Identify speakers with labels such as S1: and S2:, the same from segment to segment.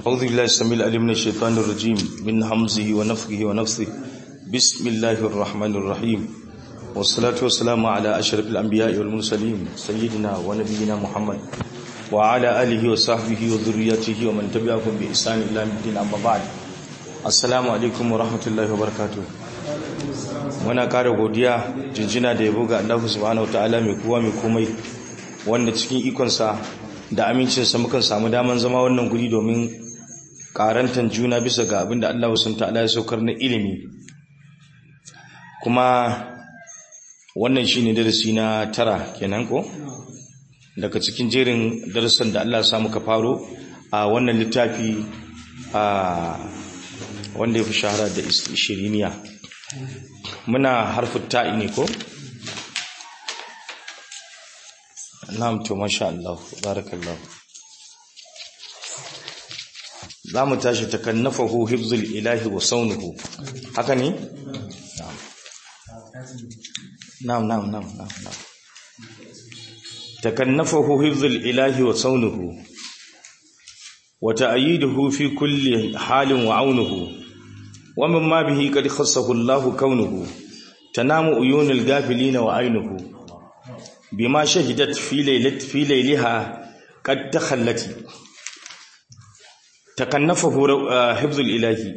S1: أعوذ بالله السميع العليم من الشيطان الرجيم من همزه ونفخه ونفثه بسم الله الرحمن الرحيم والصلاة والسلام على أشرف الأنبياء والمرسلين سيدنا ونبينا محمد وعلى آله وصحبه وذريته ومن تبعهم بإحسان إلى الدين أما بعد السلام عليكم ورحمة الله وبركاته muna ƙara godiya jinjina da yabo ga Allah subhanahu wataala mai kowa mai komai wanda cikin ikonsa da amincinsa mukan samu daman zama wannan guri domin karantan juna bisa ga abin da Allah sun ta'ala ya saukar na ilimi kuma wannan shine darasi na tara kenan ko daga cikin jerin darasan da Allah ya sa muka faro a wannan littafi a wanda ya fi shahara da ishiriniya muna harfin ta'i ne ko na'am to masha Allah barakallah zamu tashi takannafahu hifzul ilahi wa saunuhu haka ne na'am na'am na'am na'am na'am takannafahu hifzul ilahi wa saunuhu wa ta'yiduhu fi kulli halin wa aunuhu wa mimma bihi qad khassahu Allahu kaunuhu tanamu uyunul gafilina wa ainuhu بما شهدت في ليلة في ليلها قد تخلت تكنفه حفظ الإلهي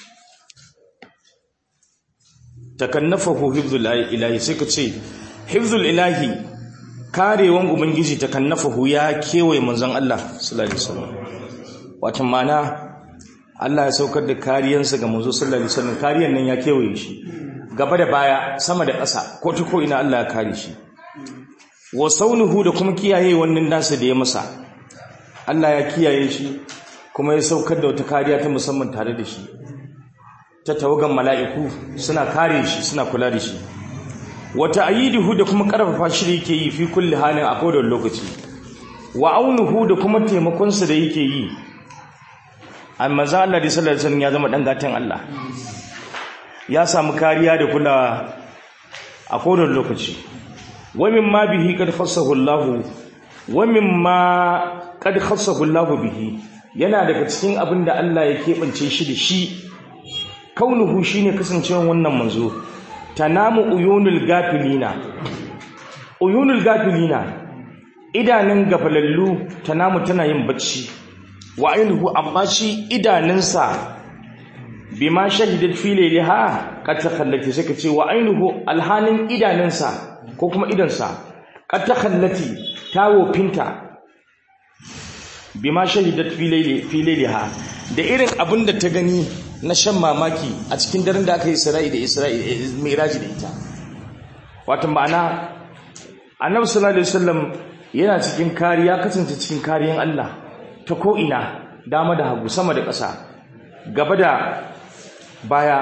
S1: تكنفه حفظ الإلهي سكتي حفظ الإلهي karewan ubangiji takannafahu ya kewaye manzon Allah sallallahu alaihi wasallam wato mana Allah ya saukar da kariyansa ga manzo sallallahu alaihi wasallam kariyan nan ya kewaye shi gaba da baya sama da ƙasa ko ta ko ina Allah ya kare shi wa saunuhu da kuma kiyaye wannan nasa da ya masa Allah ya kiyaye shi kuma ya saukar da wata kariya ta musamman tare da shi ta tawagan mala'iku suna kare shi suna kula da shi wata ayiduhu da kuma karfafa shi yake yi fi kulli halin a kowane lokaci wa aunuhu da kuma taimakonsa da yake yi amma za Allah da sallallahu alaihi wasallam ya zama dan gatan Allah ya samu kariya da kula a kowane lokaci ومما به قد خصه الله ومما قد خصه الله به yana daga cikin abin da Allah ya keɓance shi da shi kaunuhu shine kasancewar wannan manzo tanamu uyunul gafilina uyunul gafilina idanun gafalallu tanamu tana yin bacci wa ainihu amma shi idanunsa bima shahidat fi layliha qad takhallati saka ce wa ainihu alhanin idanunsa ko kuma idansa qad takhallati ta wofinta bima shahidat fi layli fi layliha da irin abin da ta gani na shan mamaki a cikin daren da aka yi Isra'i da Isra'i Mi'raji da ita wato ma'ana Annabi sallallahu alaihi wasallam yana cikin kariya kasance cikin kariyan Allah ta ko ina dama da hagu sama da ƙasa gaba da baya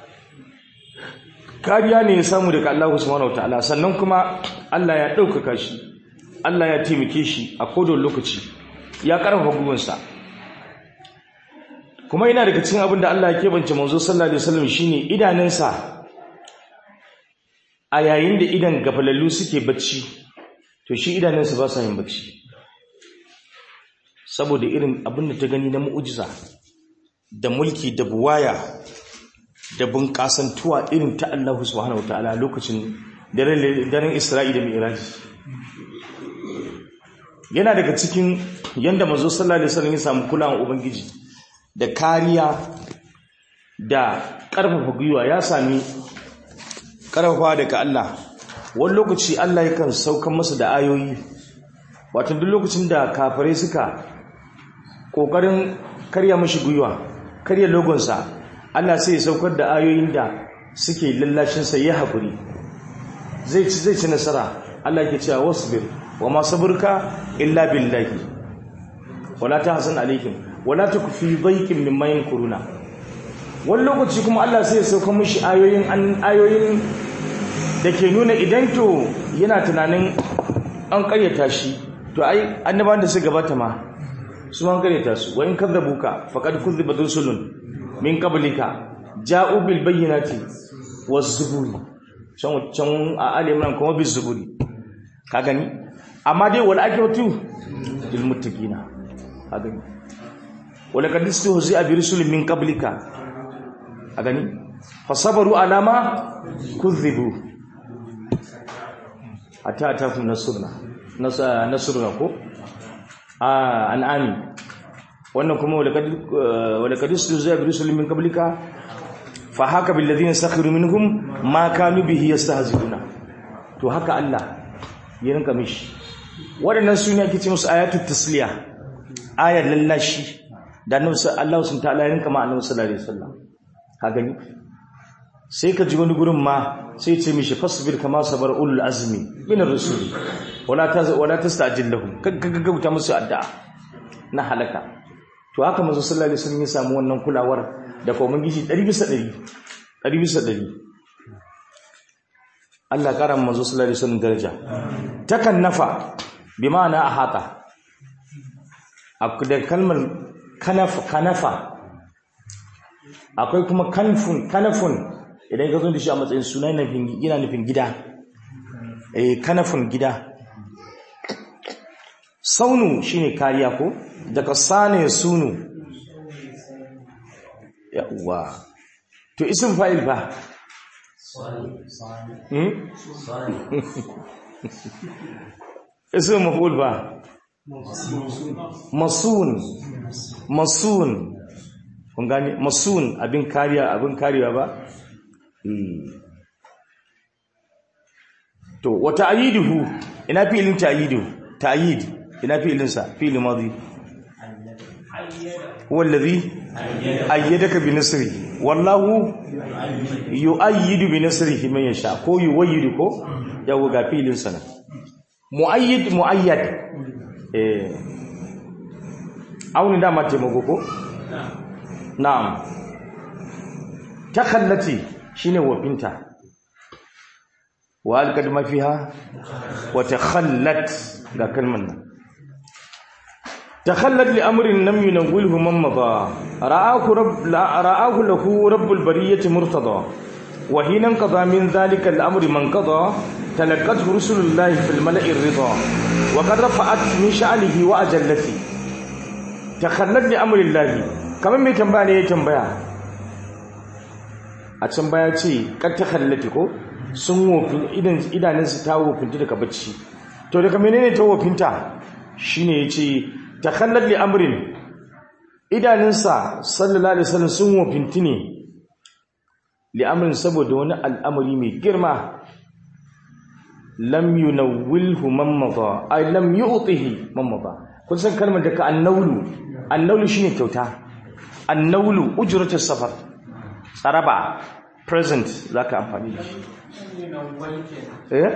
S1: kariya ne ya samu daga Allah subhanahu wataala sannan kuma Allah ya ɗaukaka shi Allah ya taimake shi a kodon lokaci ya ƙarfafa gwiwansa kuma yana daga cikin abin da Allah ya keɓance manzo sallallahu alaihi wasallam shine idanunsa a yayin da idan gafalallu suke bacci to shi idanunsa ba sa yin bacci saboda irin abin da ta gani na mu'ujiza da mulki da buwaya da bunƙasantuwa irin ta Allah subhanahu wataala lokacin daren Isra'i da Mi'raj yana daga cikin yanda manzo sallallahu alaihi wasallam ya samu kulawan ubangiji da kariya da ƙarfafa gwiwa ya sami ƙarfafa daga Allah wani lokaci Allah yakan saukan masa da ayoyi wato duk lokacin da kafirai suka ƙoƙarin karya mashi gwiwa karya logonsa Allah sai ya saukar da ayoyin da suke lallashinsa ya haƙuri zai ci zai ci nasara Allah ke cewa wasbir wa ma saburka illa billahi wala tahzan alaihim wala taku fi dhayqin mimma yankuruna wani lokaci kuma Allah sai ya saukar mishi ayoyin an ayoyin da ke nuna idan to yana tunanin an karyata shi to ai annabawan da suka gabata ma su an karyata su wa in kadzabuka faqad kuzzibat rusulun min qablika ja'u bil bayyinati waz zuburi can can a aliman kuma bil zuburi ka gani amma dai wal akibatu lil muttaqina ka gani wala qad istuhzi'a bi rusulin min qablika a gani fasabaru alama kuzzibu hatta atakum nasruna nasruna ko a an'ami wannan kuma wala qad wala qad istuhzi'a bi rusulin min qablika fa haka bil ladina sakhiru minhum ma kanu bihi yastahzi'una to haka Allah ya rinka mishi waɗannan su ne ake ce musu ayatul tasliya ayar lallashi da annabi Allah sun ta'ala ya rinka ma annabi sallallahu alaihi wasallam ka gani sai ka ji wani gurin ma sai ce mishi fasbir kama sabar ulul azmi min ar-rusul wala taz wala tastajil lahum gaggauta musu addu'a na halaka to haka manzo sallallahu alaihi wasallam ya samu wannan kulawar da kuma gishi 100 bisa 100 100 bisa 100 Allah karan manzo sallallahu alaihi wasallam daraja takan nafa bi ma'ana ahata da kalmar kanafa kanafa akwai kuma kanfun kanafun idan ka zo da shi a matsayin suna yana nufin gida eh kanafun gida saunu shine kariya ko daga sane sunu yawa to isim fa'il fa isim maf'ul fa masun masun kun gani masun abin kariya abin kariya ba to wa ta'yiduhu ina fi'ilin ta'yiduhu ta'yid ina fi'ilin sa fi'il madi huwa alladhi ayyadaka bi nasri wallahu yu'ayyidu bi nasrihi man yasha ko yuwayyidu ko yawo ga fi'ilin sa muayyid muayyad eh auni da ma taimako ko na'am takhallati shine wafinta wa alqad ma fiha wa takhallat ga kalman nan takhallat li amrin lam yunawwilhu man madha ra'ahu rabb ra'ahu lahu rabbul bariyati murtada wa hina qada min dhalika al-amri man qada talaqat rusulullahi fil mala'i ar-ridha wa qad rafa'at min sha'nihi wa ajallati takhallat li amri llahi kamar mai tambaya ne ya tambaya a can baya ce ƙarta hallati ko sun wofin idanunsu ta wofinta daga bacci to daga menene ta wofinta shi ne ya ce ta hallalli amurin idanunsa sallallahu alaihi wasallam sun wofinti ne li'amurin saboda wani al'amari mai girma lam yunawwilhu man madha ay lam yu'tihi man madha kun san kalmar da ka annawlu annawlu shine kyauta annawlu ujratus safar tsaraba present zaka amfani da shi eh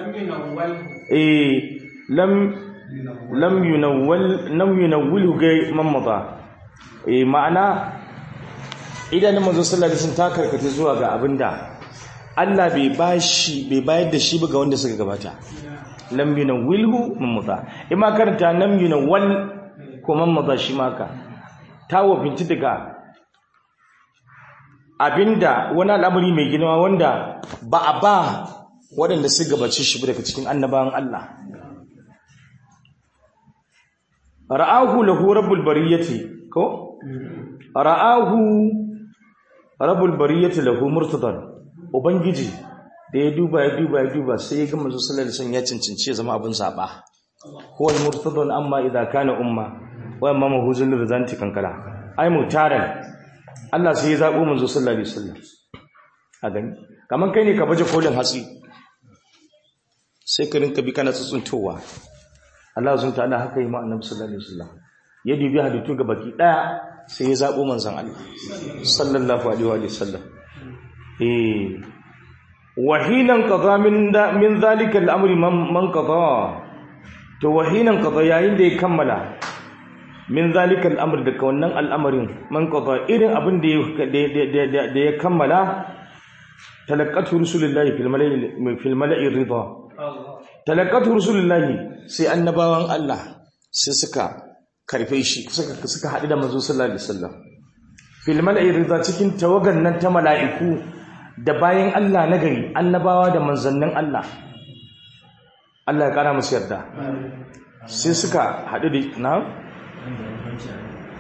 S1: eh lam lam yunawwal lam yunawwilhu ga man madha eh ma'ana idan manzo sallallahu alaihi wasallam ta karkata zuwa ga abinda Allah bai bashi bai bayar da shi ba ga wanda suka gabata lam yunawwilhu man madha ima karanta lam yunawwal ko man madha shi maka ta wafinci daga abinda wani al'amari mai girma wanda ba a ba waɗanda su gabace shi daga cikin annabawan Allah ra'ahu lahu rabbul bariyati ko ra'ahu rabbul bariyati lahu murtadan ubangiji da ya duba ya duba ya duba sai ya ga manzo sallallahu alaihi wasallam ya cincince ya zama abin zaba huwa murtadan amma idza kana umma wa amma mahuzul rizanti kankala ai mutaran Allah sai ya zabo manzo sallallahu alaihi wasallam a gani kaman kai ne ka baje kolin hatsi sai ka rinka bi kana tsuntsuntowa Allah sun ta'ala haka yi ma annabi sallallahu alaihi wasallam ya dubi haditu ga baki daya sai ya zabo manzon Allah sallallahu alaihi wa sallam eh wahinan qada min da min zalika al-amri man qada to wahinan qada yayin da ya kammala min zalika al-amr da wannan al'amarin man qada irin abin da da ya kammala talaqqatu rusulullahi fil mala'i fil mala'i ridha talaqqatu rusulullahi sai annabawan Allah sai suka karfe shi suka suka hadu da manzo sallallahu alaihi wasallam fil mala'i ridha cikin tawagan nan ta mala'iku da bayan Allah na gari annabawa da manzannin Allah Allah ya kara musu yarda sai suka hadu da na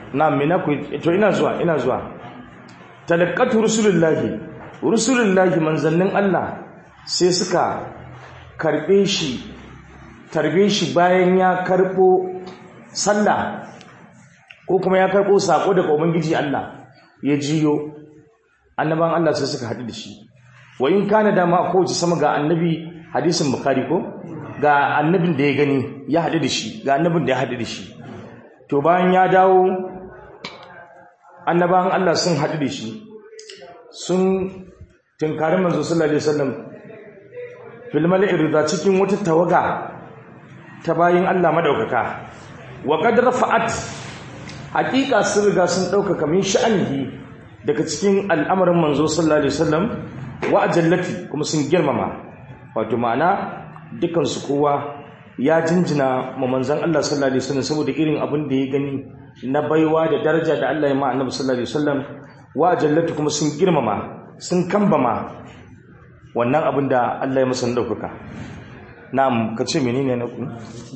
S1: na mina ku to ina zuwa ina zuwa talaqqatu rusulullahi rusulullahi manzannin Allah sai suka karbe shi tarbe shi bayan ya karbo sallah ko kuma ya karbo sako daga ubangiji Allah ya jiyo annaban Allah sai suka haɗu da shi wa in kana da ma ko sama ga annabi hadisin bukhari ko ga annabin da ya gani ya haɗu da shi ga annabin da ya haɗu da shi to bayan ya dawo annaban Allah sun haɗu da shi sun tunkari manzo sallallahu alaihi wasallam fil mala'irda cikin wata tawaga ta bayin Allah madaukaka wa qad rafa'at haqiqa sun riga sun dauka min sha'anihi daga cikin al'amarin manzo sallallahu alaihi wasallam wa ajallati kuma sun girmama wato ma'ana dukan su kowa ya jinjina ma manzon Allah sallallahu alaihi wasallam saboda irin abin da ya gani na baiwa da daraja da Allah ya ma annabi sallallahu alaihi wasallam wa ajallati kuma sun girmama sun kambama wannan abin da Allah ya masa daukaka na'am kace menene na ku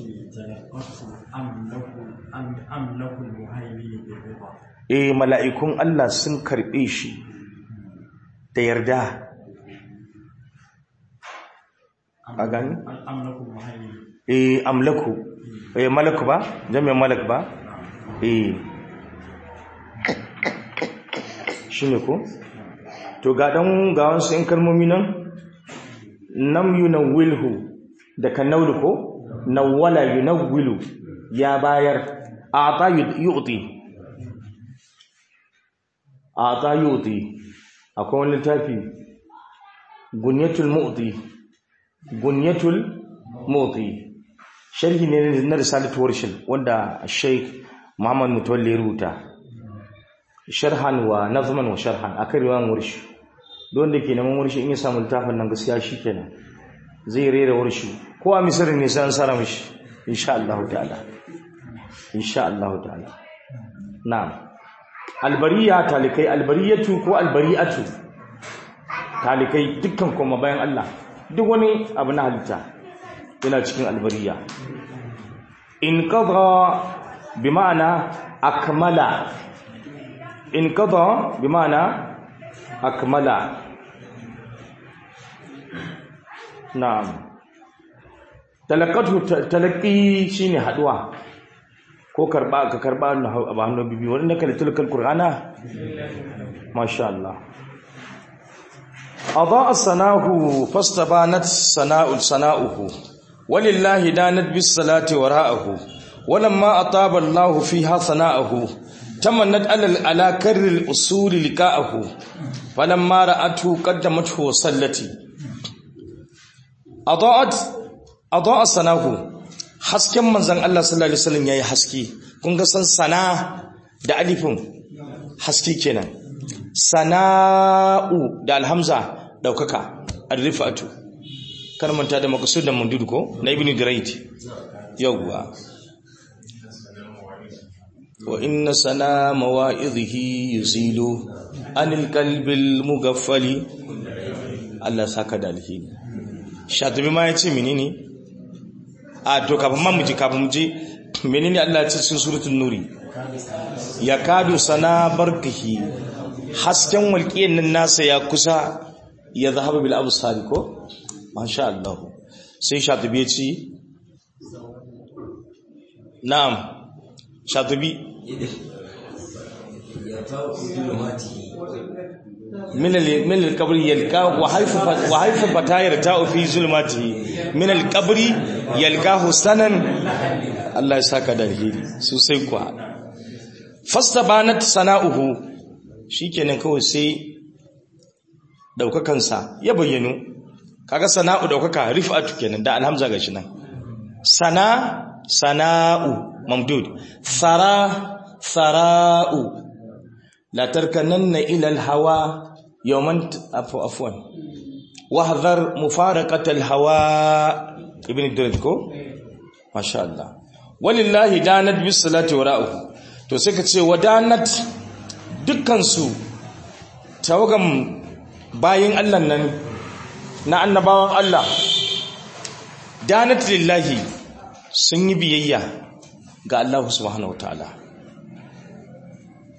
S1: eh mala'ikun Allah sun karbe shi da yarda a gani eh amlaku eh malaku ba jami'an malak ba eh shine ko to ga dan ga wasu in kalmomi nan nam yunawwilhu da kanawlu ko nawwala yunawwilu ya bayar ata yu'ti ata yu'ti akwai wani littafi gunyatul mu'ti gunyatul mu'ti sharhi ne na risalatu warshil wanda Sheikh Muhammad Mutawalli rubuta sharhan wa nazman wa sharhan akan riwayan warshi don da ke neman warshi in ya samu littafin nan gaskiya shikenan zai rera warshi ko a misir ne sai an sara mishi insha Allah ta'ala insha Allah ta'ala na'am albariya talikai albariyatu ko albari'atu talikai dukkan kuma bayan Allah duk wani abu na halitta yana cikin albariya in qada bi ma'ana akmala in qada bi ma'ana akmala na'am talaqatu talaqi shine haduwa ko karba ka karba a hannun bibi wanda ka litul qur'ana masha Allah adaa sanahu fastabanat sana'u sana'uhu walillahi danat bis salati wara'ahu walamma ataba Allah fiha sana'uhu tamannat alal ala karril usul liqa'ahu falamma ra'atu qaddamathu wa sallati adaat adaa sanahu hasken manzon Allah sallallahu alaihi wasallam yayi haske kun ga san sana da alifin haske kenan sana'u da alhamza daukaka arifatu kar manta da maqsud da mundud ko na ibn durayd yawwa wa inna sana mawa'idhihi yuzilu anil qalbil mughaffali Allah saka da alheri shatibi ma yace menene a to kafin ma mu ji kafin mu ji menene Allah ya ce cikin suratul nuri yakadu sana barkihi hasken walƙiyan nan nasa ya kusa ya zahaba bil absari ko masha Allah sai shatibi ya ce na'am shatibi من من القبر يلقاه وحيث وحيث فتا يرتاء في ظلماته من القبر يلقاه سنا الله يساك da alheri sosai kuwa fastabanat sana'uhu shikenan kawai sai daukakansa ya bayyano kaga sana'u daukaka rif'atu kenan da alhamza gashi nan sana sana'u mamdud thara thara'u la tarkananna ila alhawa yawman afu afwan wahdhar mufaraqat alhawa ibn durrad ko masha Allah walillahi danat bis salati wara'uhu to sai ka ce wadanat dukkan su tawagan bayin Allah nan na annabawan Allah danat lillahi sun yi biyayya ga Allah subhanahu wataala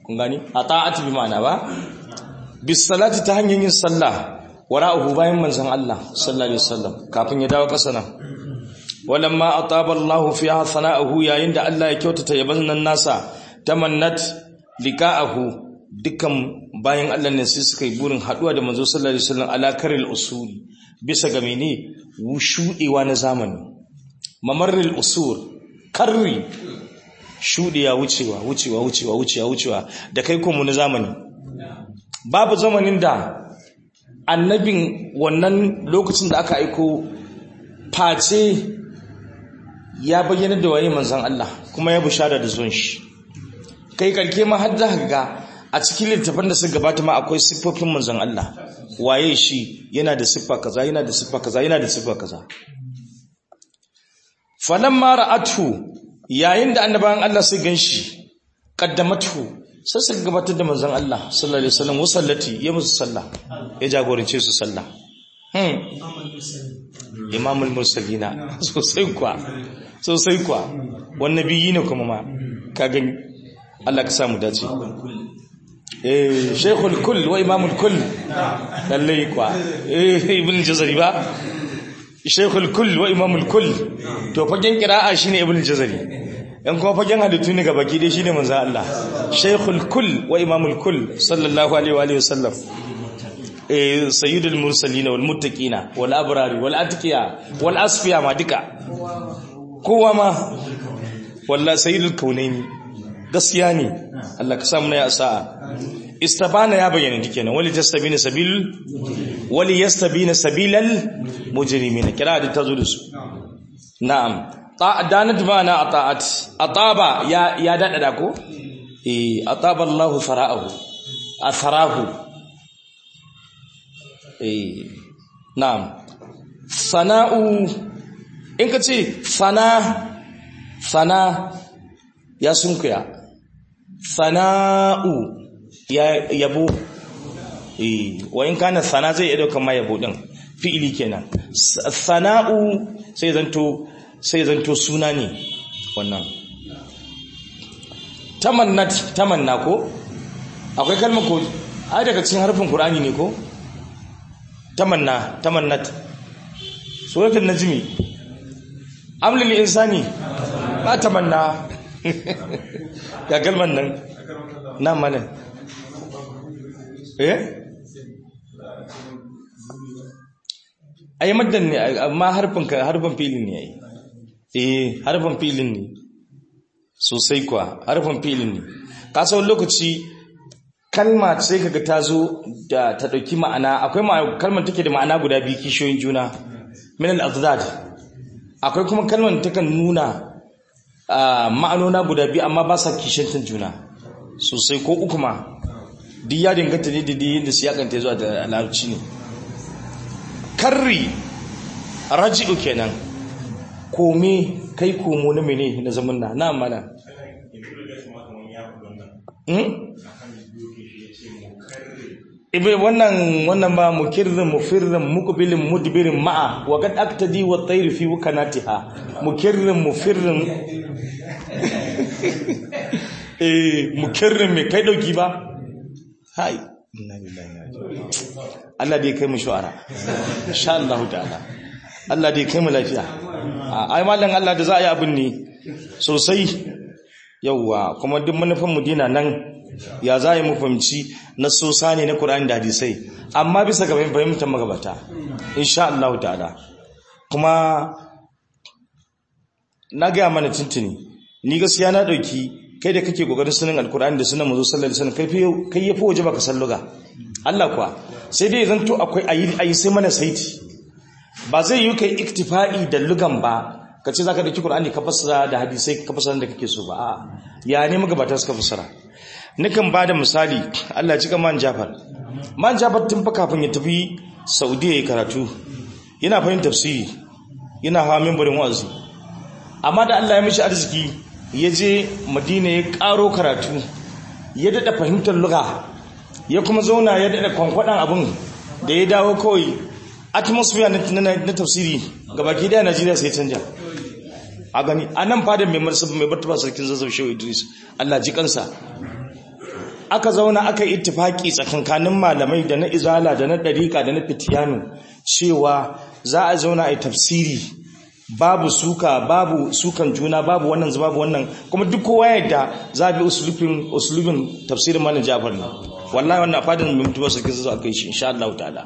S1: kun gani ata'at bi ma'ana ba bis salati ta hanyar yin sallah wara'uhu bayan manzon Allah sallallahu alaihi wasallam kafin ya dawo kasa nan walamma ataba Allahu fiha sana'ahu yayin da Allah ya kyautata yaban nan nasa tamannat liqa'ahu dukkan bayan Allah ne sai suka yi burin haduwa da manzo sallallahu alaihi wasallam ala karil usuli bisa ga mene wushudewa na zamani mamarril usur karri shudewa wucewa wucewa wucewa wucewa wucewa da kai kuma na zamani babu zamanin da annabin wannan lokacin da aka aiko face ya bayyana da waye manzon Allah kuma ya bushara da zuwan shi kai karke ma har zaka ga a cikin littafin da suka gabata ma akwai siffofin manzon Allah waye shi yana da siffa kaza yana da siffa kaza yana da siffa kaza falamma ra'atu yayin da annabawan Allah su ganshi qaddamatu sai suka gabatar da manzon Allah sallallahu alaihi wasallam wasallati ya musu sallah ya jagorance su sallah hmm imamul mursalina sosai kwa sosai kwa wannan biyi ne kuma ma ka gani Allah ka samu dace eh shaykhul kull wa imamul kull lalle kwa eh ibn jazari ba shaykhul kull wa imamul kull to fagen qira'a shine ibn jazari yan kuma fagen halittu ne ga baki dai shine manzo Allah shaykhul kull wa imamul kull sallallahu alaihi wa alihi wasallam eh sayyidul mursalin wal muttaqina wal abrari wal atqiya wal asfiya ma duka kowa ma wallahi sayyidul kaunaini gaskiya ne Allah ka samu na ya sa'a istabana ya bayyana dikenan wali tastabina sabil wali yastabina sabilal mujrimin kira da tazo da su na'am danat bana ata'at ataba ya ya dada ko eh ataba Allahu fara'ahu atharahu eh na'am sana'u in ka ce sana sana ya sunkuya sana'u ya yabo eh wa in kana sana zai iya daukan ma yabo din fi'ili kenan sana'u sai zanto sai zanto suna ne wannan tamannat tamanna ko akwai kalmar ko ai daga cikin harfin qur'ani ne ko tamanna tamannat suratul najmi amlil insani ba tamanna ya kalmar nan na mana eh ai maddan ne amma harfin ka harfin filin ne ai eh harfin filin ne sosai kuwa harfin filin ne ka san lokaci kalma sai kaga ta zo da ta dauki ma'ana akwai kalmar take da ma'ana guda biyu kishiyoyin juna min al-adad akwai kuma kalmar takan nuna ma'anona guda biyu amma ba sa kishantan juna sosai ko uku ma duk ya dinganta ne da yadda su yakanta zuwa da larabci ne karri raji'u kenan kome kai komo na mene na zaman na na mana ibe wannan wannan ba mukirrin mufirrin muqbilin mudbirin ma'a wa qad aktadi wa tayr fi wukanatiha mukirrin mufirrin eh mukirrin me kai dauki ba hai inna lillahi wa inna Allah dai kai mu shu'ara insha Allah ta'ala Allah dai kai mu lafiya ai mallan Allah da za a yi abin ne sosai yauwa kuma duk manufan mu dina nan ya za yi mu fahimci na sosa ne na Qur'ani da hadisai amma bisa ga fahimtar magabata insha Allah ta'ala kuma na ga mana tuntuni ni gaskiya na dauki kai da kake kokarin sunan alkur'ani da sunan manzo sallallahu alaihi wasallam kai kai yafi waje baka san luga Allah kuwa sai dai zanto akwai ayi ayi sai mana saiti ba zai yi kai iktifa'i da lugan ba kace zaka dauki qur'ani ka fassara da hadisai ka fassara da kake so ba a'a ya ne magabata suka fassara nikan bada misali Allah cika man Jafar man Jafar tun fa kafin ya tafi Saudiya ya karatu yana fahimtar tafsiri yana hawa mimbarin wa'azi amma da Allah ya mishi arziki ya je madina ya karo karatu ya daɗa fahimtar luga ya kuma zauna ya daɗa kwankwaɗan abin da ya dawo kawai atmosphere na tafsiri gabaki daya najeriya sai canja a gani a nan fadin mai martaba sarkin zazzau shehu idris allah ji kansa aka zauna aka yi ittifaki tsakankanin malamai da na izala da na dariƙa da na fitiyanu cewa za a zauna a yi tafsiri babu suka babu sukan juna babu wannan babu wannan kuma duk kowa yadda za a bi usulubin usulubin tafsirin malam Jafar ne wallahi wannan fadin mai mutuwa sarki zai kai shi insha Allah ta'ala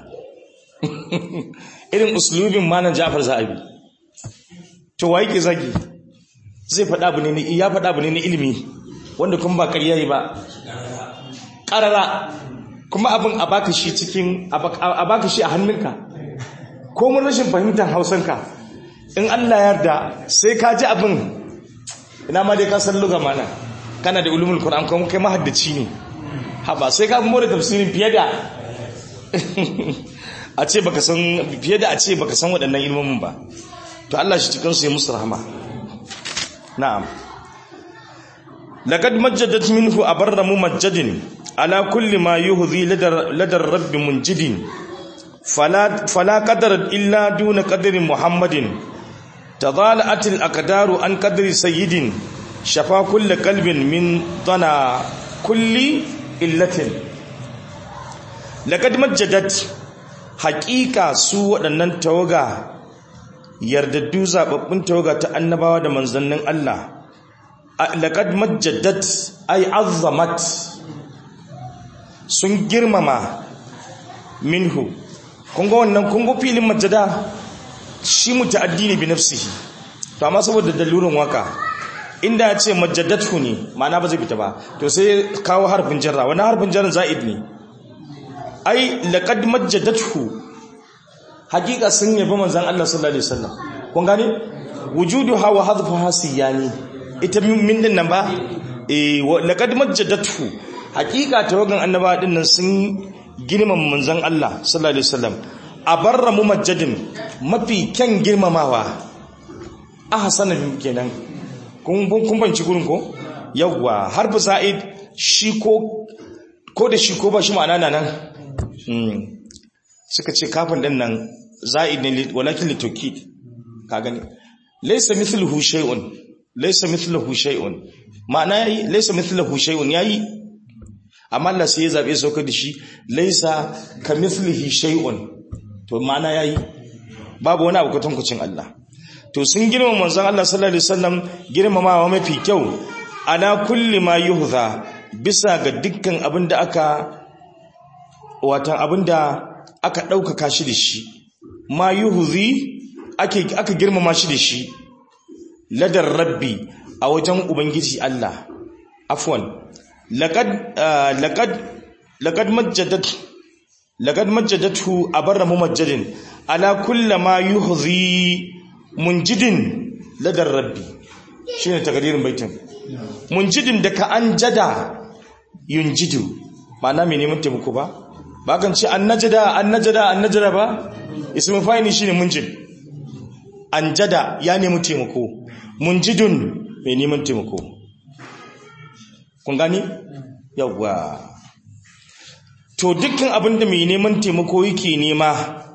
S1: irin usulubin malam Jafar za a bi to wa yake zagi zai faɗa abu ne ya faɗa abu ne na ilimi wanda kuma ba ƙarya yi ba ƙarara kuma abin a baka shi cikin a baka shi a hannunka ko mun rashin fahimtar hausanka in Allah yarda sai ka ji abin ina ma dai ka san luga mana kana da ulumul qur'an kuma kai mahaddaci ne haba sai ka more tafsirin fiye da a ce baka san fiye da a ce baka san waɗannan ilmomin ba to Allah shi cikin su ya musu rahama na'am laqad majjadat minhu abarra mumajjadin ala kulli ma yuhzi ladar ladar rabbi munjidin fala fala qadar illa duna qadri muhammadin تضالأت الأقدار عن قدر سيد شفا كل قلب من ضنا كل إلة لقد مجدت حقيقة سوء لنن توغا yardaddu zababbun tawaga ta annabawa da manzannin Allah laqad majjaddat ay azzamat sun girmama minhu kun ga wannan kun ga filin majjada shi muta'addi ne bi nafsihi to amma saboda dalurin waka inda ya ce majjaddatu ne ma'ana ba zai fita ba to sai kawo harfin jarra wani harfin jarra za'id ne ai laqad majjaddatu hakika sun yabi manzon Allah sallallahu alaihi wasallam kun gane wujuduha wa hadfuha siyani ita min din nan ba eh laqad majjaddatu hakika tawagan annaba din nan sun girmama manzon Allah sallallahu alaihi wasallam abarra mumajjadin mafi kyan girmamawa ahsanan kenan kun kun banci gurin ko yawa harfu sa'id shi ko ko da shi ko ba shi ma'ana nan suka ce kafin din nan za'id ne walakin litokid ka gani laysa mithluhu shay'un laysa mithluhu shay'un ma'ana yayi laysa mithluhu shay'un yayi amma Allah sai ya zabe sauka da shi laysa kamithlihi shay'un to ma'ana yayi babu wani abu kwatankwacin Allah to sun girma manzon Allah sallallahu alaihi wasallam girmamawa mafi kyau ala kulli ma yuhdha bisa ga dukkan abin da aka watan abin da aka ɗaukaka shi da shi ma yuhzi ake aka girmama shi da shi ladar rabbi a wajen ubangiji Allah afwan laqad laqad laqad majjadat laqad majjadatu abarra mumajjadin ala kulli ma yuhzi munjidin ladar rabbi shine takadirin baitin munjidin da ka anjada yunjidu ma'ana me neman taimako ba ba kan ce annajada annajada annajada ba ismin fa'ili shine munjid anjada ya nemi taimako munjidun mai neman taimako kun gani yawwa to dukkan abinda mai neman taimako yake nema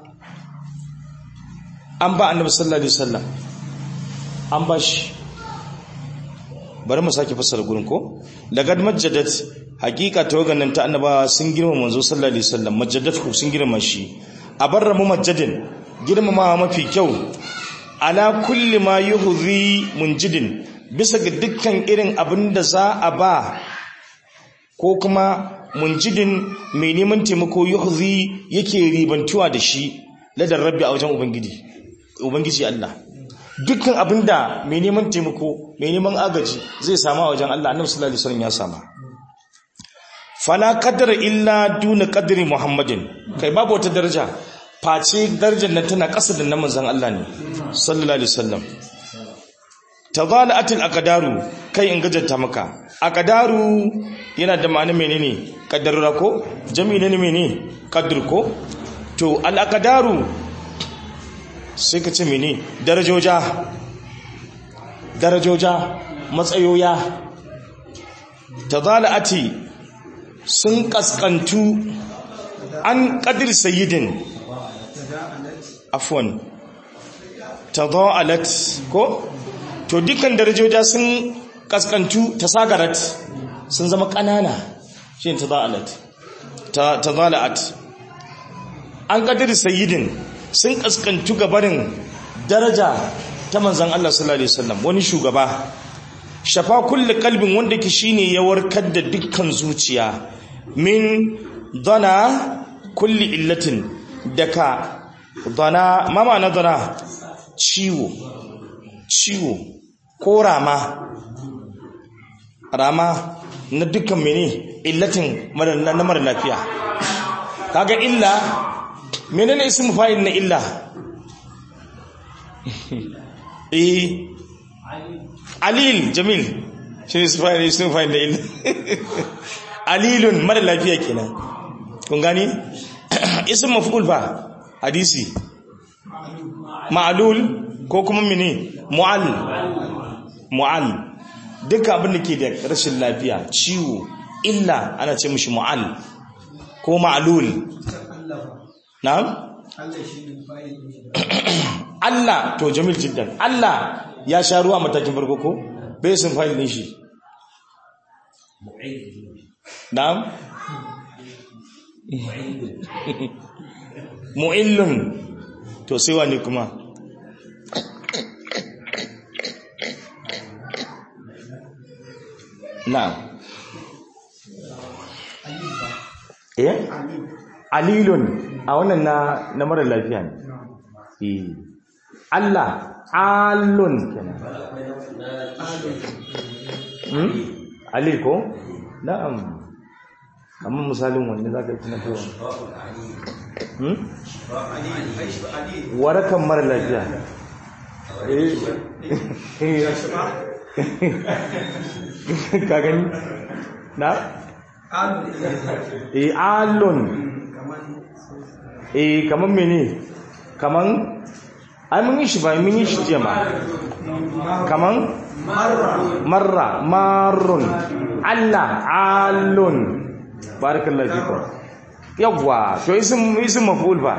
S1: an ba annabi sallallahu alaihi wasallam an ba shi bari mu sake fassara gurin ko lagad majjadat hakika tawagannan ta annabawa sun girma manzo sallallahu alaihi wasallam majjadatu sun girma shi abarra mu majjadin girmamawa mafi kyau ala kulli ma yuhzi munjidin bisa ga dukkan irin abin da za a ba ko kuma munjidin mai neman taimako yuhzi yake ribantuwa da shi ladar rabbi a wajen ubangiji ubangiji Allah dukkan abinda mai neman taimako mai neman agaji zai samu a wajen Allah annabi sallallahu alaihi wasallam ya sama fala qadara illa duna qadri muhammadin kai babu wata daraja face darajar nan tana ƙasa da manzon Allah ne sallallahu alaihi wasallam tadala'atil aqdaru kai in gajanta maka aqdaru yana da ma'ana menene qaddarura ko jami'i ne menene qadr ko to al aqdaru sai ka ce mene darajoja darajoja matsayoya tadala'ati sun kaskantu an qadir sayyidin afwan tada'alat ko to dukkan darajoja sun kaskantu tasagarat sun zama kanana shi tada'alat ta tadala'at an kadiri sayyidin sun kaskantu gabarin daraja ta manzan Allah sallallahu alaihi wasallam wani shugaba shafa kulli kalbin wanda ke shine ya warkar da dukkan zuciya min dana kulli illatin daga dana mama na dana ciwo ciwo ko rama rama na dukkan mene illatin na mara lafiya kaga illa menene ismu fa'il na illa eh alil jamil shi ne sufa'il ismu fa'il na illa alilun mara lafiya kenan kun gani ismu maf'ul fa hadisi ma'lul ko kuma mene mu'al mu'al duka abin da ke da rashin lafiya ciwo illa ana ce mishi mu'al ko ma'lul na'am Allah to jamil jiddan Allah ya sha ruwa matakin farko ko bai sun fa'il din shi na'am mu'illun to sai wani kuma na'am eh alilun a wannan na na mara lafiya ne eh Allah alun kenan hmm alil ko na'am amma misalin wanne zaka yi tunato hmm warakan mara lafiya eh ka gani na eh alun eh kaman mene kaman ai mun yi shi ba mun yi shi jiya ma kaman marra marrun Allah alun barakallahu fikum yawwa to isim isim maf'ul ba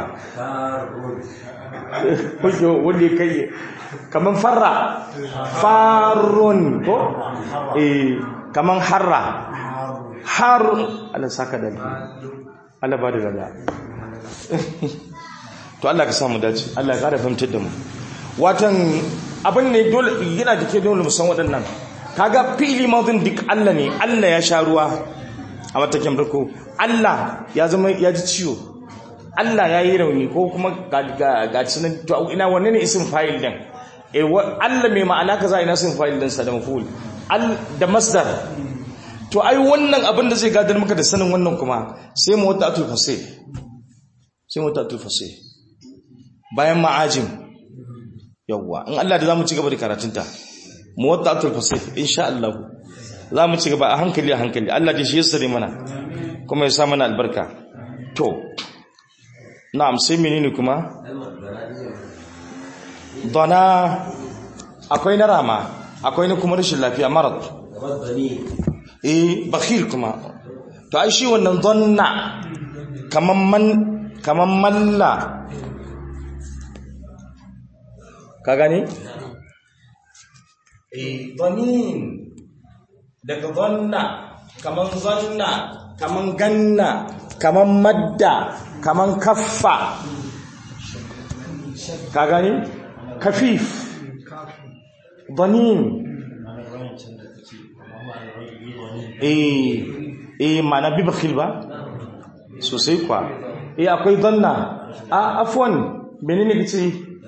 S1: kujo wanda kai kaman farra farun ko eh kaman harra harun Allah saka da Allah ba da gada to Allah ka samu dace Allah ya kara fahimtar da mu watan abin ne dole yana da ke dole musan waɗannan kaga fi'ili madin duk Allah ne Allah ya sha ruwa a matakin farko Allah ya zama ya ji ciwo Allah ya yi rauni ko kuma ga cinan to ina wanne ne isin fa'il din eh Allah mai ma'ana kaza ina isin fa'il din sa da maful da masdar to ai wannan abin da zai gadar maka da sanin wannan kuma sai mu wata atul fasih sai mu wata atul fasih bayan ma'ajim yawwa in Allah da zamu ci gaba da karatunta mu wata atul fasih insha Allah zamu ci gaba a hankali a hankali Allah da shi ya sare mana kuma ya sa mana albarka to na'am sai menene kuma dana akwai na rama akwai na kuma rashin lafiya marad eh bakhil kuma to ai shi wannan dhanna kaman man kaman malla ka gani eh dhanin daga dhanna kaman zanna kaman ganna kaman madda kaman kaffa ka gani kafif dhanin eh eh mana bi bakhil ba sosai kwa eh akwai dhanna a afwan menene kace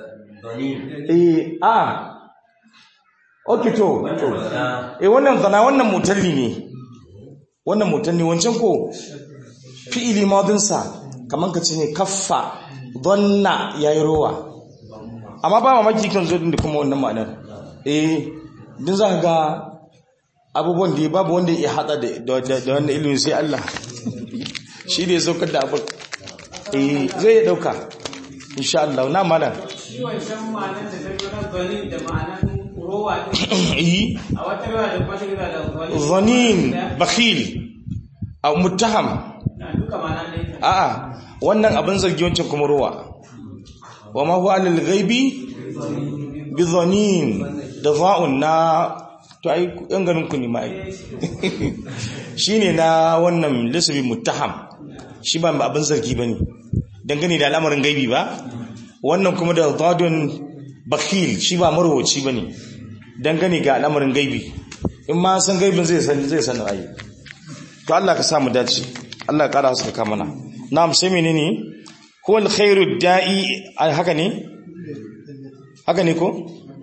S1: eh a okay to to eh wannan dhanna wannan mutalli ne wannan mutalli wancan ko fi'ili madin sa kaman kace ne kaffa dhanna yayi rowa amma ba mamaki kan zo din da kuma wannan ma'anar eh din za ka ga abubuwan da babu wanda ya hada da wannan ilimin sai Allah shi ne saukar da abu eh zai dauka insha Allah na mana
S2: shi wancan ma'anar da take nan zanin da ma'anar rowa
S1: eh
S2: a wata riwaya da kuma take da zanin
S1: zanin bakhil a muttaham
S2: na duka ma'anar da ita
S1: a'a wannan abin zargi wancan kuma ruwa wa ma huwa alal ghaibi bi dhanin da za'un na to ai yan ganin ku ne ma ai shine na wannan lisbi muttaham shi ba abin zargi bane dangane da al'amarin gaibi ba wannan kuma da dadun bakhil shi ba marwaci bane dangane ga al'amarin gaibi in ma san gaibin zai san zai san ai to Allah ka samu dace Allah ya kara haska ka mana na'am sai menene huwa alkhairu da'i haka ne haka ne ko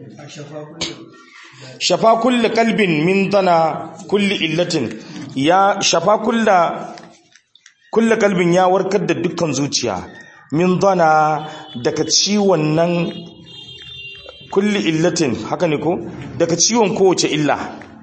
S1: shafa kulli qalbin min dana kulli illatin ya shafa kulla kulli qalbin ya warkar da dukkan zuciya min dana daga ciwon nan kulli illatin haka ne ko daga ciwon kowace illa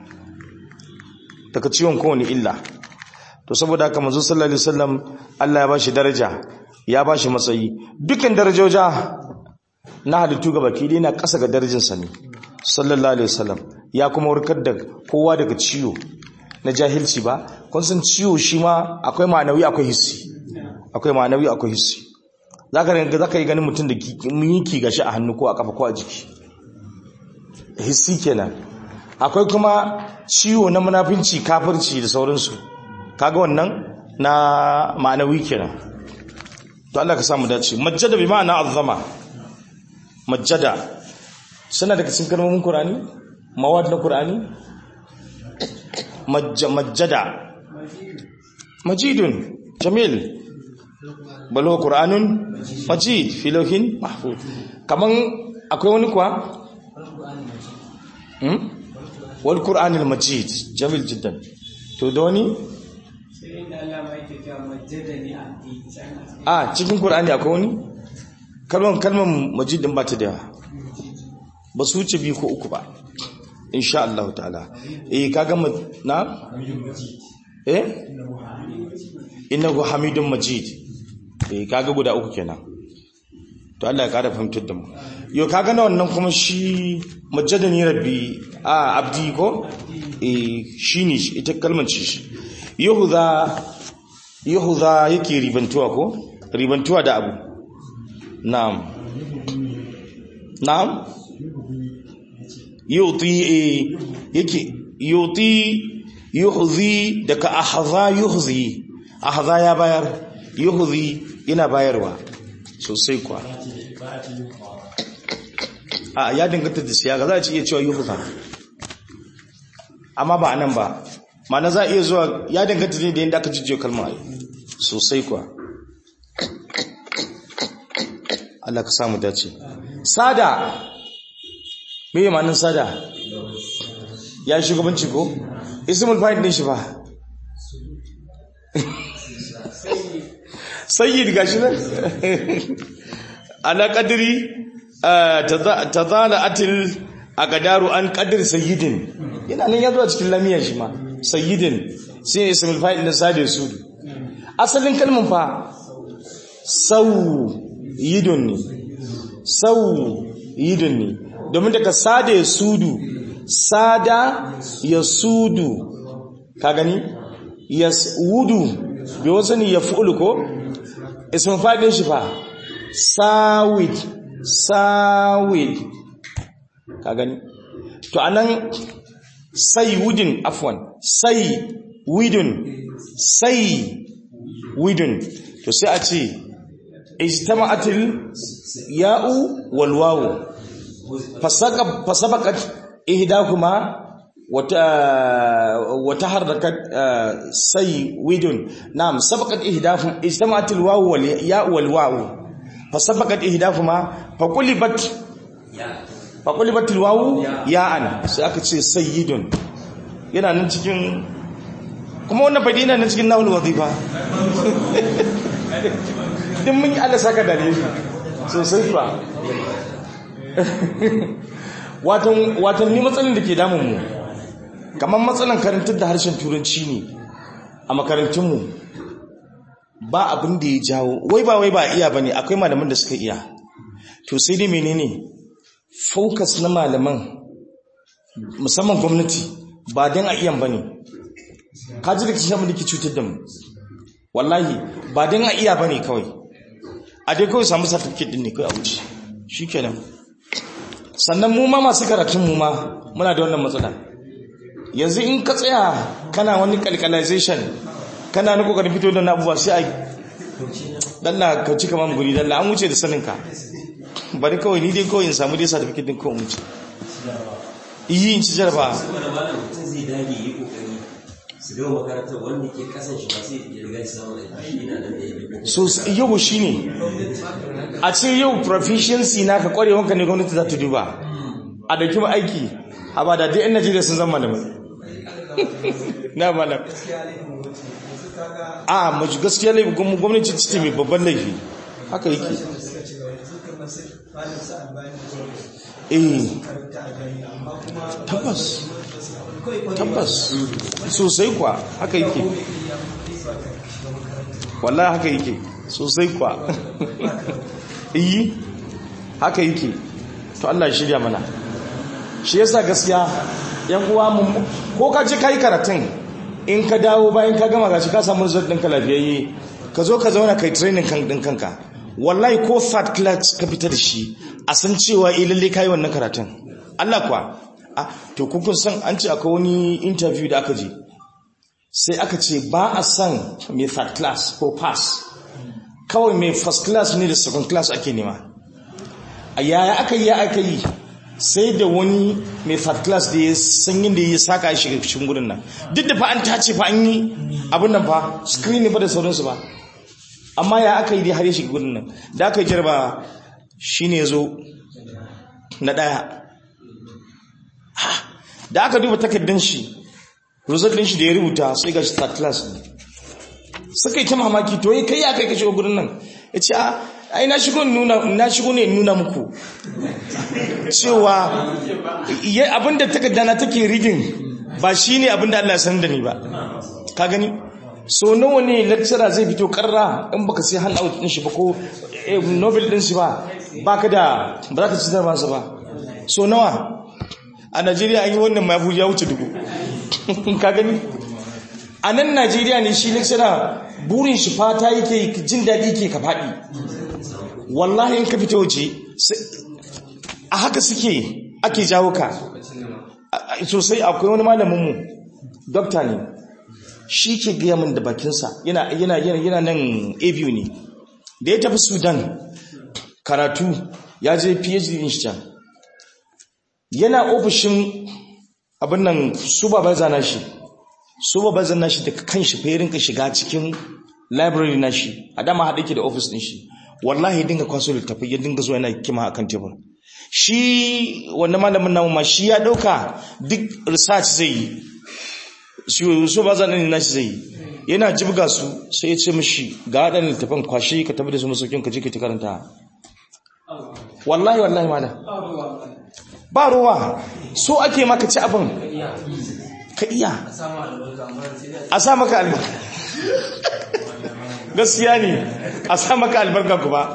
S1: daga ciwon kowane illa to saboda haka manzo sallallahu alaihi wasallam Allah ya bashi daraja ya bashi matsayi dukkan darajoja na halittu ga baki dai na ƙasa ga darajarsa ne sallallahu alaihi wasallam ya kuma warkar da kowa daga ciwo na jahilci ba kun san ciwo shi ma akwai ma'anawi akwai hissi akwai ma'anawi akwai hissi zaka ga zaka yi ganin mutum da yiki gashi a hannu ko a kafa ko a jiki hissi kenan akwai kuma ciwo na munafinci kafirci da sauransu kaga wannan na ma'anawi kenan to Allah ka samu dace majjada bi ma'ana azzama majjada suna daga cikin kalmomin Qur'ani mawad na Qur'ani majjada majidun jamil bal huwa qur'anun majid fi lawhin mahfuz kaman akwai wani kuwa hmm wal qur'anil majid jamil jiddan to da wani
S2: sai inda Allah mai ke cewa majjadani abdi
S1: a cikin qur'ani akwai wani kalmar kalmar majid din ba ta da yawa ba su wuce biyu ko uku ba insha Allah ta'ala eh kaga na eh innahu hamidun majid eh kaga guda uku kenan to Allah ya kada fahimtar da mu yo kaga na wannan kuma shi majadani rabbi a abdi ko eh shine shi ita kalmar ce shi yahuda yahuda yake ribantuwa ko ribantuwa da abu na'am na'am yuti yake yuti yuhzi daga ahza yuhzi ahza ya bayar yuhzi yana bayarwa sosai kwa a ya danganta da siyaga za a ci iya cewa yuhza amma ba anan ba ma'ana za a iya zuwa ya danganta ne da yadda aka jijjiyo kalma sosai kwa Allah ka samu dace sada me yi ma'anin sada ya shugabanci ko ismul fa'il din shi ba sayyid gashi nan ala qadri tazala atil aqdaru an qadri sayyidin yana nan yazo a cikin lamiya shi ma sayyidin sai ismul fa'il din sada su asalin kalmar fa sau yidun ne sau yidun ne domin daga sada ya sudu sada ya sudu ka gani ya wudu bai wasu ne ya fi'ulu ko ismin faɗin shi fa sawid sawid ka gani to anan sai wudin afwan sai widun sai widun to sai a ce ijtama'atil ya'u wal wawu fasabaqat ihdahuma wata wata harakat say widun na'am sabaqat ihdahum ijtama'atil wawu wal ya'u wal wawu fasabaqat ihdahuma faqulibat faqulibatil wawu ya'an sai aka ce sayyidun yana nan cikin kuma wannan fadi yana nan cikin nawul wazifa din mun yi Allah saka dare sosai fa watan watan ni matsalin da ke damun mu kamar matsalan karantar da harshen turanci ne a makarantun mu ba abin da ya jawo wai ba wai ba iya bane akwai malaman da suka iya to sai dai menene focus na malaman musamman gwamnati ba dan a iyan bane kaji da kishin da ke cutar da mu wallahi ba dan a iya bane kawai a dai kawai samu certificate din ne kai a wuce shikenan sannan mu ma masu karatun mu ma muna da wannan matsala yanzu in ka tsaya kana wani calculation kana na kokarin fito da abubuwa sai a dalla ka ci kamar guri dalla an wuce da saninka bari kawai ni dai kawai in samu dai certificate din kawai wuce yi in ci jarba
S3: saboda malam mutum zai dage yi kokari su gama makarantar wanda ke kasan shi ba sai ya riga shi samun aiki yana nan da ya bi
S1: so yau shine a ce yau proficiency naka kwarewanka ne gwamnati za ta duba a dauki ma aiki a ba da dai yan najeriya sun zama da mai na malam a mace gaskiya laifin gwam- gwamnati ce mai babban laifi haka yake eh tabbas tabbas sosai kwa haka yake wallahi haka yake sosai kwa iyi haka yake to Allah ya shirya mana shi yasa gaskiya yan uwa mun ko ka je kai karatun in ka dawo bayan ka gama gashi ka samu result ɗinka lafiyayye ka zo ka zauna kai training kan ɗin kanka wallahi ko third class ka fita da shi a san cewa eh lalle kai wannan karatun Allah kuwa ah to kun kun san an ce akwai wani interview da aka je sai aka ce ba a san mai third class ko pass kawai mai first class ne da second class ake nema a yaya aka yi ya aka yi sai da wani mai third class da ya san yin da ya saka shi cikin gudun nan duk da fa an tace fa an yi abin nan fa screening fa da sauransu ba amma ya aka yi dai har ya shiga gudun nan da aka yi jarba shi ne zo na ɗaya Ha! da aka duba takardun shi result din shi da ya rubuta sai ga shi third class ne suka yi ta mamaki to yi kai ya kai ka shiga gudun nan ya ce a ai na shigo ne nuna na shigo ne in nuna muku cewa ya abinda takarda na take reading ba shine abinda Allah ya sanar da ni ba ka gani so nawa ne lecturer zai fito karra in baka sai handout din shi ba ko eh, novel din shi ba baka da ba za ka ci zarba ba so nawa a Najeriya an yi wannan mafi ya wuce dubu ka gani a nan Najeriya ne shi lecturer burin shi fata yake jin daɗi ke ka faɗi wallahi in ka fita waje sai- a haka suke ake jawo ka A- a- sosai akwai wani malaminmu dokta ne shi ke gaya min da bakinsa yana yana yana yana nan abu ne da ya tafi sudan karatu ya je phd din shi can yana ofishin abin nan su ba zana shi su ba zana shi da kan shi fa ya rinka shiga cikin library na shi a dama haɗe ke da ofis ɗin shi wallahi ya dinga kwaso littafi ya dinga zuwa yana kima akan tebur shi wannan malamin namu ma shi ya ɗauka duk research zai yi su su ba zanen na shi zai yi yana jibga su sai ya ce mishi ga waɗannan littafin kwashe ka tafi da su masaukin ka je ka ta karanta wallahi wallahi malam ba ruwa so ake maka ci abin ka iya a sa maka albarka gaskiya ne a sa maka albarka kuma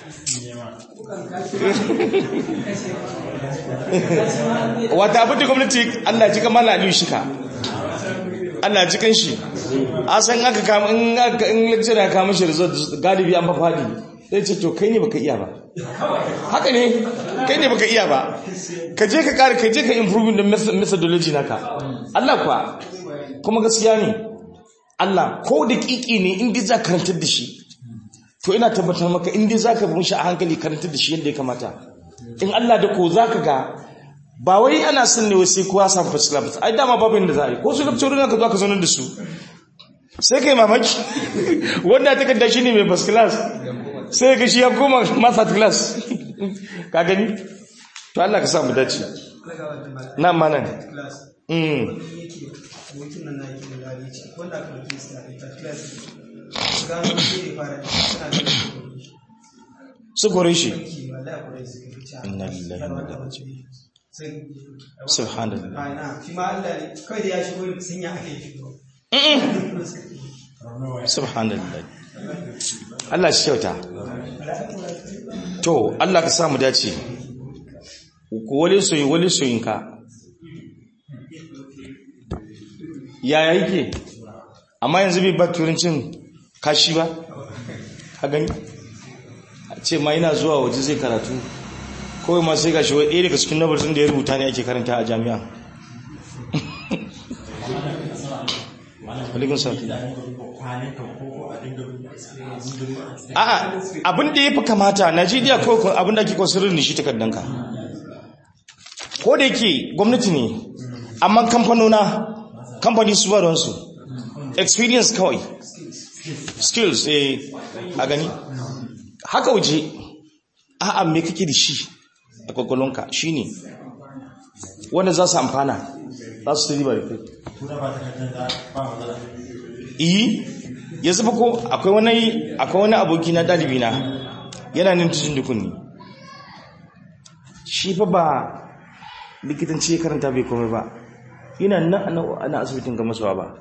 S1: wata abin da gwamnati allah ji kamar aliyu shika allah ji kan shi a san aka kama in aka in lecture ya kama shi result galibi an fafadi sai ce to kai ne baka iya ba haka ne kai ne baka iya ba ka je ka kare ka je ka improve da methodology naka Allah kuwa kuma gaskiya ne Allah ko da kiki ne in dai za ka karantar da shi to ina tabbatar maka in dai za ka bi shi a hankali karantar da shi yadda ya kamata in Allah da ko za ka ga ba wai ana son ne sai kowa samu first class ai dama babu inda za a yi ko su lecturer ka zo ka zauna da su sai kai mamaki wanda ta kadda shi ne mai first class sai ga shi ya koma master class ka gani to Allah ka sa mu dace na manan mm su kore shi inna lillahi wa inna ilaihi raji'un subhanallah subhanallah Allah shi kyauta to Allah ka samu dace ku wale soyi wale soyinka yaya yake amma yanzu bai ba turancin kashi ba ka gani a ce ma yana zuwa waje zai karatu kawai ma sai gashi wai ɗaya daga cikin nabarsun da ya rubuta ne ake karanta a jami'a Alaikum salam. A'a abin da ya fi kamata Najeriya ko ko abin da ake consider ne shi takardanka. Ko da yake gwamnati ne amma kamfanona kamfani su ba ruwansu experience kawai skills eh a gani haka waje a'a me kake da shi a kwakwalonka shine wanda za su amfana za su riba da kai iyi ya zuba ko akwai wani akwai wani aboki na dalibi na yana nan cikin dukunni shi fa ba likitanci ya karanta bai komai ba yana nan ana- ana asibitin ga masuwa ba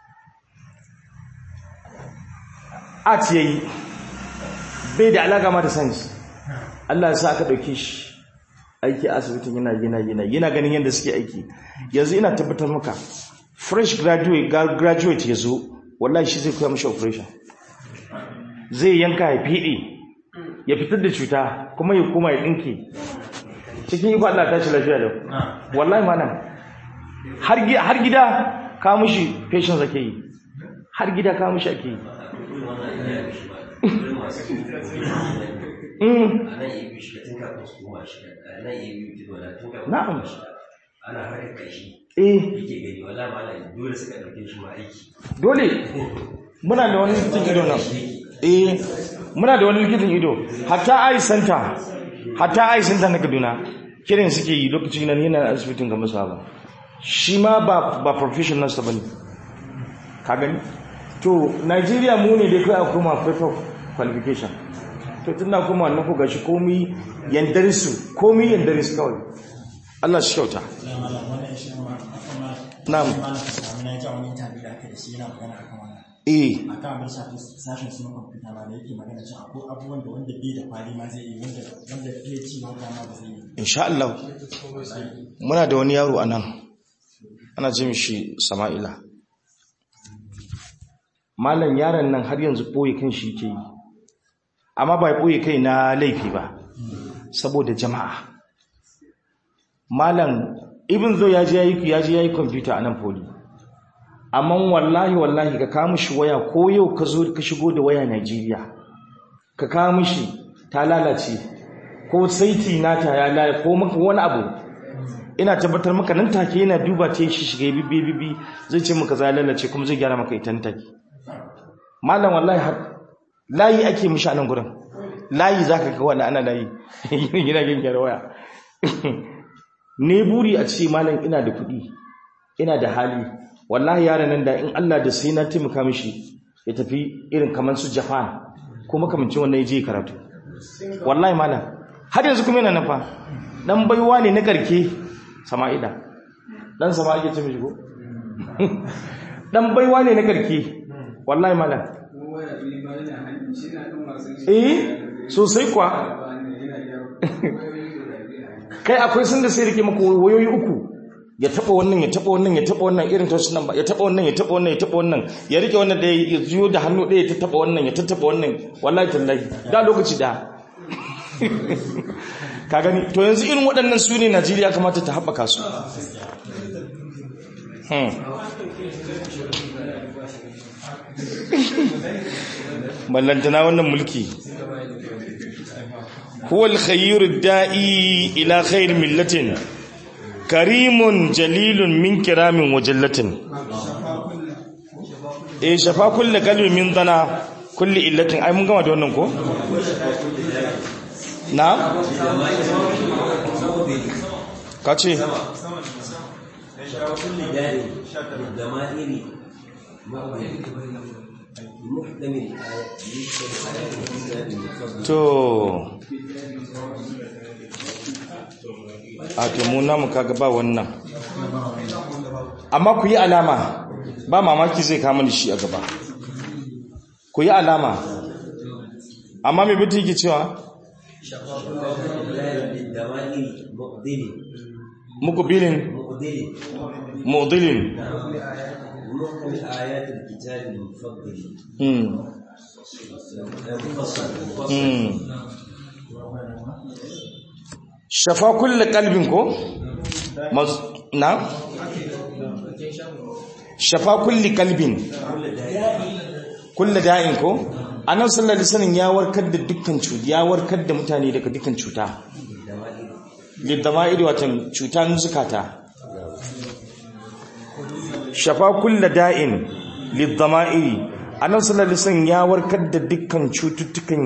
S1: art yayi bai da alaka ma da science Allah ya sa aka dauke shi aiki a asibitin yana yana yana yana ganin yadda suke aiki yanzu ina tabbatar maka fresh graduate ga- graduate yazo wallahi shi zai koya mishi operation zai yanka ya fiɗe ya fitar da cuta kuma ya koma ya dinke cikin iko Allah ta ci lafiya da wallahi malam har gi- har gida ka mishi patients ake yi har gida ka mishi ake yi Mm.
S3: ana iya biyu shiga tun kafin su koma shiga ana iya biyu tun wala tun kafin
S1: Na'am.
S3: su koma shiga ana harkar kashi
S1: eh
S3: yake gani wala mala dole suka ɗauke shi ma aiki
S1: dole muna da wani likitan ido nan eh muna da wani likitan ido hatta eye center hatta eye center na Kaduna kiran suke yi lokacin nan yana asibitin ga musa ba shi ma ba ba professional sa bane ka gani to Nigeria mu ne dai kai akwai ma paper qualification to tun na kuma wannan ku gashi komai yandare su komai yandare su kawai Allah shi kyauta Na'am. eh
S4: akan abin shafi sashen suna kwamfuta ma da yake magana cewa akwai abubuwan da wanda bai da kwali ma zai yi wanda wanda PhD ma wanda ma ba zai yi
S1: insha Allah muna da wani yaro a nan ana ce mishi sama'ila malam yaron nan har yanzu ɓoye kan shi ke yi amma ba ɓoye kai na laifi ba saboda jama'a malam ibn zo ya je yayi ya je yayi computer a nan poli amma wallahi wallahi ka kawo mishi waya ko yau ka zo ka shigo da waya Najeriya ka kawo mishi ta lalace ko saiti nata ya lalace ko maka wani abu ina tabbatar maka nan take yana duba ta shi shiga bibi bibi zai ce maka za lalace kuma zai gyara maka ita nan take malam wallahi har layi ake mishi a nan gurin layi zaka ga wani ana layi yana yin gyara waya ne buri a ce malam ina da kuɗi ina da hali wallahi yaran nan da in Allah da sai na taimaka mishi ya tafi irin kamar su Japan ko makamancin wannan yaje karatu wallahi malam har yanzu kuma yana nafa dan baiwa ne na karke sama'ida dan sama'ida ce mishi ko dan baiwa ne na karke wallahi malam eh sosai kwa kai akwai sun da sai rike maka wayoyi uku ya taba wannan ya taba wannan ya taba wannan irin ta sunan ba ya taba wannan ya taba wannan ya taba wannan ya rike wannan da ya juyo da hannu ɗaya ya taba wannan ya tattaba wannan wallahi tallahi da lokaci da ka gani to yanzu irin waɗannan su ne Najeriya kamata ta haɓaka su hmm. ballantana wannan mulki huwa al-khayru da'i ila khayr millatin karimun jalilun min kiramin wa jallatin eh shafa kulli qalbi min dana kulli illatin ai mun gama da wannan ko na kace
S3: كل دار ضمائر محكم الآية يشبه آيات الكتاب المفضل
S1: to a to mu namu kaga ba wannan amma ku yi alama ba mamaki zai kama da shi a gaba ku yi alama amma mai biti yake cewa
S3: بالضمائر مقدل
S1: mukubilin
S3: مقدل
S1: mu'dilin
S3: محكم آيات الكتاب المفضل
S1: hmm
S3: مفصل مفصل
S1: hmm shafa kulle kalbin ko Mas- na shafa kulli kalbin kulli da'in ko annabi sallallahu alaihi wasallam ya warkar da dukkan cuta ya warkar da mutane daga dukkan cuta lidama'id watan cuta zukata shafa kulli da'in lidama'iri annabi sallallahu alaihi wasallam ya warkar da dukkan cututtukan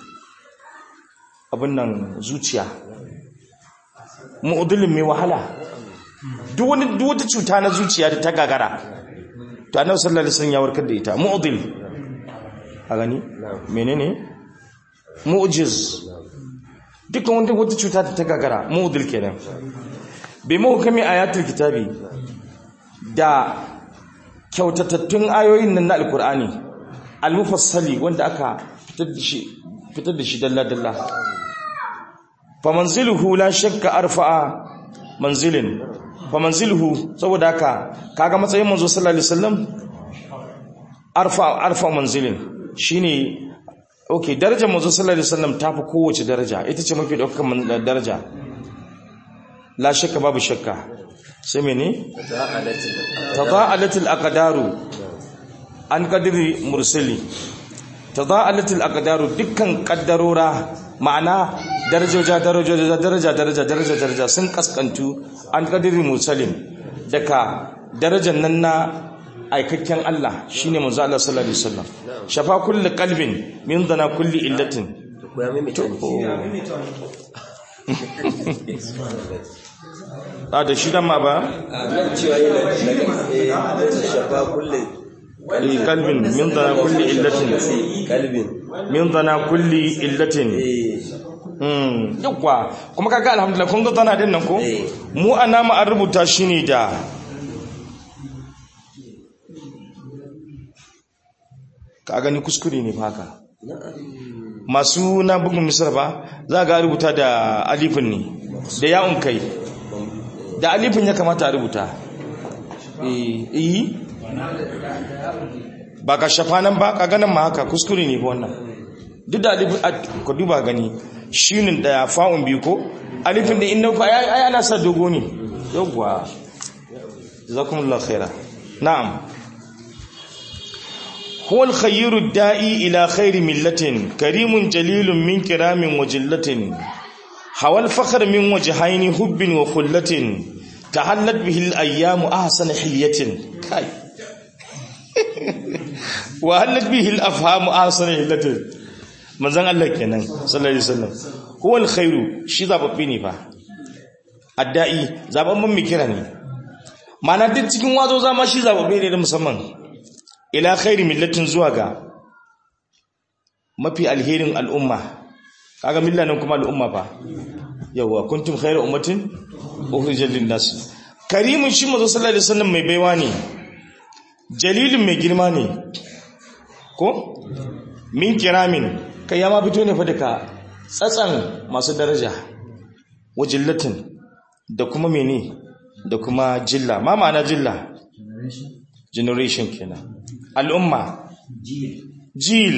S1: abin nan zuciya mu'udulin mai wahala duk wani duk wata cuta na zuciya da ta gagara to annabi sallallahu alaihi wasallam ya warkar da ita mu'udil a gani menene mu'jiz dukkan wanda wata cuta da ta gagara mu'udil kenan bai mahukami ayatul kitabi da kyautatattun ayoyin nan na alkur'ani almufassali wanda aka fitar da shi fitar da shi dalla dalla famanziluhu la shakka arfa'a manzilin famanziluhu saboda haka kaga matsayin manzo sallallahu alaihi wasallam arfa arfa manzilin shine okay darajar manzo sallallahu alaihi wasallam tafi kowace daraja ita ce mafi daukakan daraja la shakka babu shakka sai mene tada'alatil aqdaru an qadri mursali tada'alatil aqdaru dukkan kaddarora ma'ana darajoja darajoja daraja daraja daraja daraja sun kaskantu an qadri mursalin daga darajar nan na aikakken Allah shine manzo Allah sallallahu alaihi wasallam shafa kulli qalbin min dana kulli illatin
S3: ko ya maimaita ne
S1: a da shi dan ma ba
S3: a nan cewa yana daga eh, shafa kulle
S1: Eh, qalbin min dana kulli illatin
S3: kalbin
S1: min dana kulli illatin
S3: eh
S1: Mm, yawwa kuma kaga alhamdulillah kun ga tana din nan ko
S3: Eh.
S1: mu ana ma an rubuta shi ne da ka gani kuskure ne fa haka masu na bugun misar ba za ga rubuta da alifin ne da ya'un kai da alifin ya kamata a rubuta eh eh ba ka shafa nan ba ka ganin ma haka kuskure ne fa wannan duk da alifin a- ka duba gani shinin da fa'un biyu ko alifin da inna fa ai ai ana sa dogo ne yawwa jazakumullahu khaira na'am huwa al-khayru ad-da'i ila khayri millatin karimun jalilun min kiramin wa jillatin hawa al-fakhr min wajhaini hubbin wa khullatin tahallat bihi al-ayyamu ahsana hilyatin kai wa halat bihi al-afhamu ahsana hilyatin manzan Allah kenan sallallahu alaihi wasallam huwal khairu shi zababbe ne fa addai zababban mai kira ne mana duk cikin wazo zama shi zababbe ne da musamman ila khairi millatin zuwa ga mafi alherin al'umma kaga milla nan kuma al'umma fa yawa kuntum khairu ummatin ukhrijat lin-nas karimun shi manzo sallallahu alaihi wasallam mai baiwa ne jalilun mai girma ne ko min kiramin kai ya ma fito ne fa daga tsatsan masu daraja wajillatin da kuma mene da kuma jilla ma ma'ana jilla generation kenan al'umma jil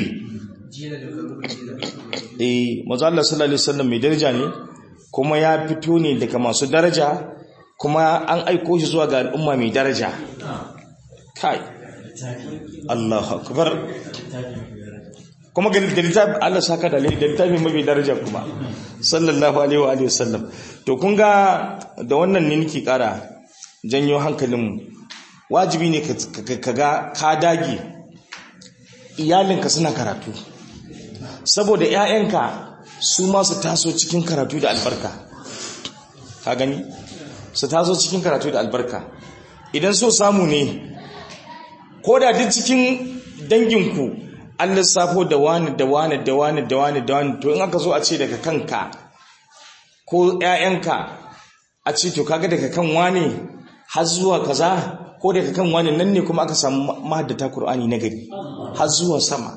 S1: eh manzo Allah sallallahu alaihi wasallam mai daraja ne kuma ya fito ne daga masu daraja kuma an aiko shi zuwa ga al'umma mai daraja kai Allahu akbar kuma ga da littafi Allah saka da littafi mafi daraja kuma sallallahu alaihi wa alihi wasallam to kun ga da wannan ne nake kara janyo hankalin wajibi ne ka ga ka dage iyalinka suna karatu saboda ƴaƴanka su ma su taso cikin karatu da albarka ka gani su taso cikin karatu da albarka idan so samu ne ko da duk cikin danginku an lissafo da wani da wani da wani da wani da wani to in aka zo a ce daga kanka ko ƴaƴanka a ce to kaga daga kan wani har zuwa kaza ko daga kan wani nan ne kuma aka samu mahaddata Qur'ani na gari har zuwa sama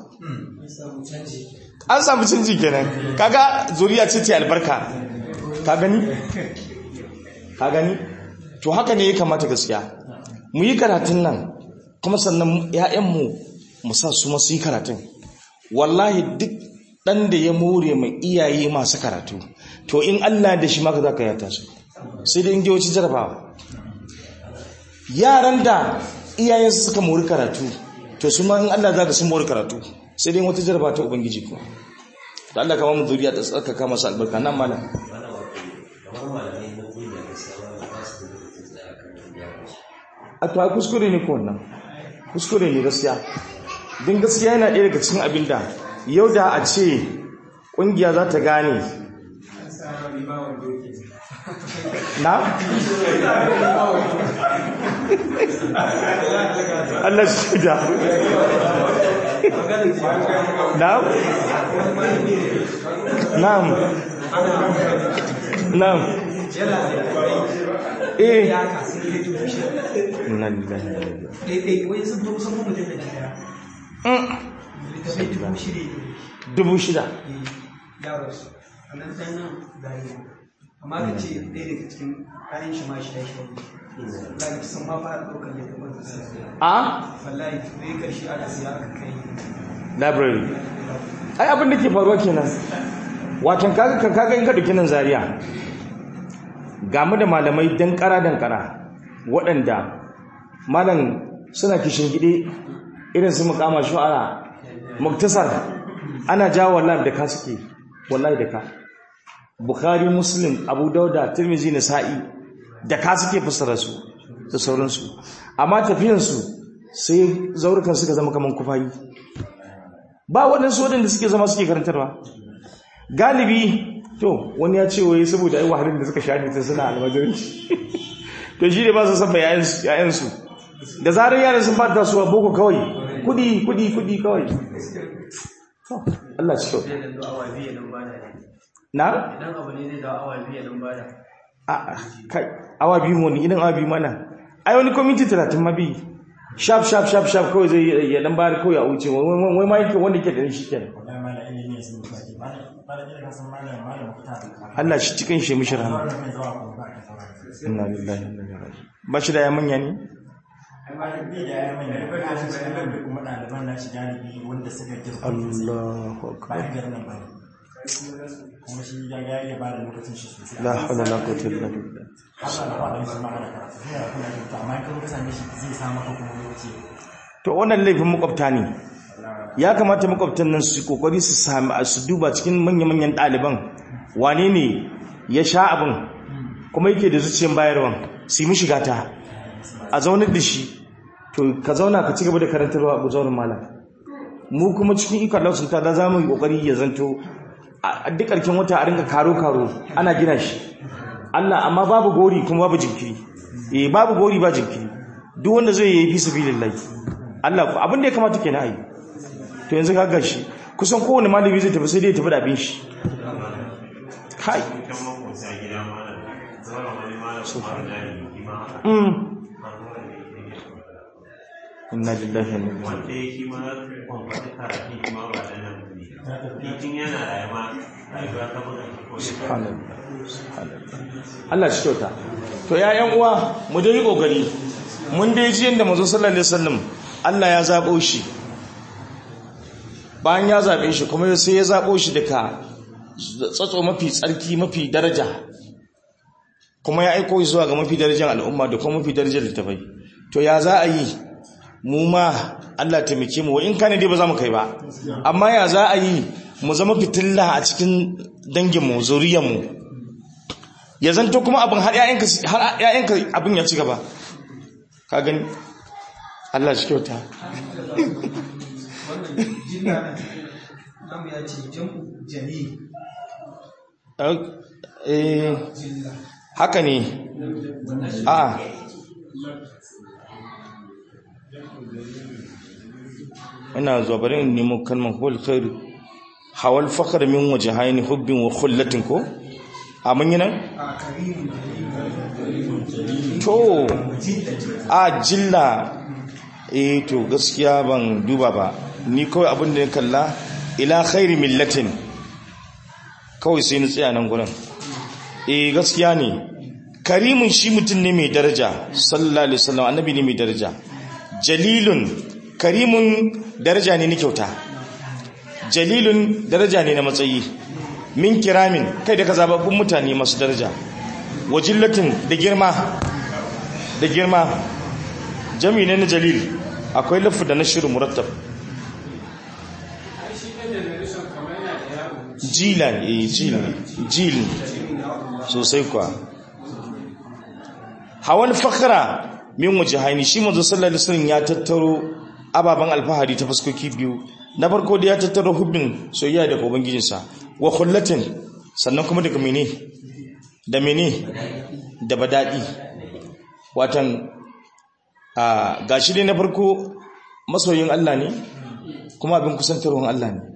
S1: an samu canji kenan kaga zuriya ce ce albarka ka gani ka gani to haka ne ya kamata gaskiya mu yi karatun nan kuma sannan ƴaƴanmu mu sa su masu yi karatun wallahi duk ɗan da ya more mai iyaye masu karatu to in Allah da shi maka za ka yata su sai da ingiyoci jarabawa yaran da iyayensu suka mori karatu to su ma in Allah za ka sun mori karatu sai dai wata jarba ta ubangiji ko da Allah kama mu zuriya da tsaka kama su albarka nan malam
S3: Mana wato kamar malamai na duniya gaskiya ba ba su da lokacin tsaya kan wani ya kashi.
S1: a to ai kuskure ne ko wannan kuskure ne gaskiya din gaskiya yana ɗaya daga cikin abin da yau da a ce ƙungiya za ta gane na? Allah shi da na'am na'am na'am eh inna lillahi wa inna ilaihi dubu shida
S2: amma ka ce ɗaya daga cikin kayan shi ma shi ya shi wallahi sun ma fara ɗaukar da kamar da sai
S1: a
S2: wallahi ɗaya karshe aka siya aka kai
S1: library ai abin da ke faruwa kenan watan kaga kan kaga in ka dauki nan zaria ga mu da malamai dankara dankara waɗanda malam suna kishin gide irin su mukama shu'ara muktasar ana jawo wallahi da ka suke wallahi da ka bukhari muslim abu dauda tirmizi nasa'i da ka suke fassara su da sauransu amma tafiyansu sai zaurukan suka zama kaman kufayi ba waɗansu waɗanda suke zama suke karantarwa galibi to wani ya ce wai saboda ai wahalin da suka sha ne tun suna almajiranci to shi ne ba su san ba yayansu da zarar yaran sun ba ta suwa boko kawai kudi kudi kudi kawai to Allah shi kyau
S2: zai da awa biyu nan bada
S1: na
S2: idan abu ne zai da awa biyu nan bada
S1: a kai awa biyu wani idan awa biyu mana ai wani kwamiti talatin ma biyu shaf shaf shaf shaf kawai zai ya dan bayar kawai a wuce wai wai- wai ma yake wanda ke da shi kenan
S4: wallahi malam ilimi ne sun baki malam malam ina ka san malam malam kuta
S1: Allah shi cikin shi mishi rahama
S4: wannan mai zuwa ko ba ka saurara
S1: inna lillahi wa inna ilaihi raji'un ba shi da ya manya ne
S4: ai malam bai da yayin mai da ka shi cikin da kuma ɗaliban na shi galibi wanda suka girma
S1: Allahu akbar
S4: bayan garin nan bane kuma shi ya ga ya ba da lokacin shi sosai
S1: la hawla wala quwwata illa billah
S4: Allah na faɗa musu ma ana karatu suna da kuna da amma in ka zo ka same shi zai sa maka kuma lokaci
S1: to wannan laifin makwabta ne ya kamata makwabtan nan su yi kokari su sami su duba cikin manya-manyan ɗaliban wane ne ya sha abin kuma yake da zuciyar bayarwan su yi mishi gata a zaunar da shi to ka zauna ka ci gaba da karantarwa a zaunar malam mu kuma cikin ikon Allah sun tada za mu yi kokari ya zanto a duk ƙarshen wata a ringa karo-karo ana gina shi Allah amma babu gori kuma babu jinkiri eh babu gori ba jinkiri duk wanda zai yi fi sabilillah Allah ku abin da ya kamata kenan ai to yanzu ka ga shi kusan kowane malami zai tafi sai dai ya tafi da abin shi kai
S5: kan makwabta gida malam zama wani malam su fara jari kima haka
S1: mm inna lillahi wa inna ilaihi
S5: wanda ya kima kwamfata karatu kima ba da nan ne titin yana rayuwa rayuwa ta buga ko shi
S1: subhanallah subhanallah Allah shi kyauta to ya yan uwa mu dai yi kokari mun dai ji yanda manzo sallallahu alaihi wasallam Allah ya zabo shi bayan ya zabe shi kuma sai ya zabo shi daga tsatso mafi tsarki mafi daraja kuma ya aiko shi zuwa ga mafi darajar al'umma da kuma mafi darajar littafai to ya za a yi mu ma Allah taimake mu wa in kana dai ba za mu kai ba amma ya za a yi mu zama fitilla a cikin danginmu zuriyarmu ya zanto kuma abin har ‘ya'yanka har ‘ya'yanka abin ya ci gaba ka gani Allah shi kyauta
S2: wannan jilla na namu ya ce jam'u jali
S1: eh
S2: jilla
S1: haka ne a ina zuwa bari in nemo kalmar hul khairu hawal fakhr min wajhaini hubbin wa khullatin ko a mun yi nan
S2: a karimu jali
S1: to a jilla eh to gaskiya ban duba ba ni kawai abin da ya kalla ila khairi millatin kawai sai ni tsaya nan gurin eh gaskiya ne karimin shi mutum ne mai daraja sallallahu alaihi wasallam annabi ne mai daraja jalilun karimun daraja ne na kyauta jalilun daraja ne na matsayi min kiramin kai da ka zababbun mutane masu daraja wajillatin da girma da girma jami ne na jalil akwai lafu da nashiru murattab jilan eh jilan jil sosai kwa hawan fakhra min wajhaini shi manzo sallallahu alaihi wasallam ya tattaro ababan alfahari ta fuskoki biyu na farko da ya tattaro hubbin soyayya da ubangijinsa wa khullatin sannan kuma daga mene da mene da badadi watan a gashi dai na farko masoyin Allah ne kuma abin kusantarwar Allah ne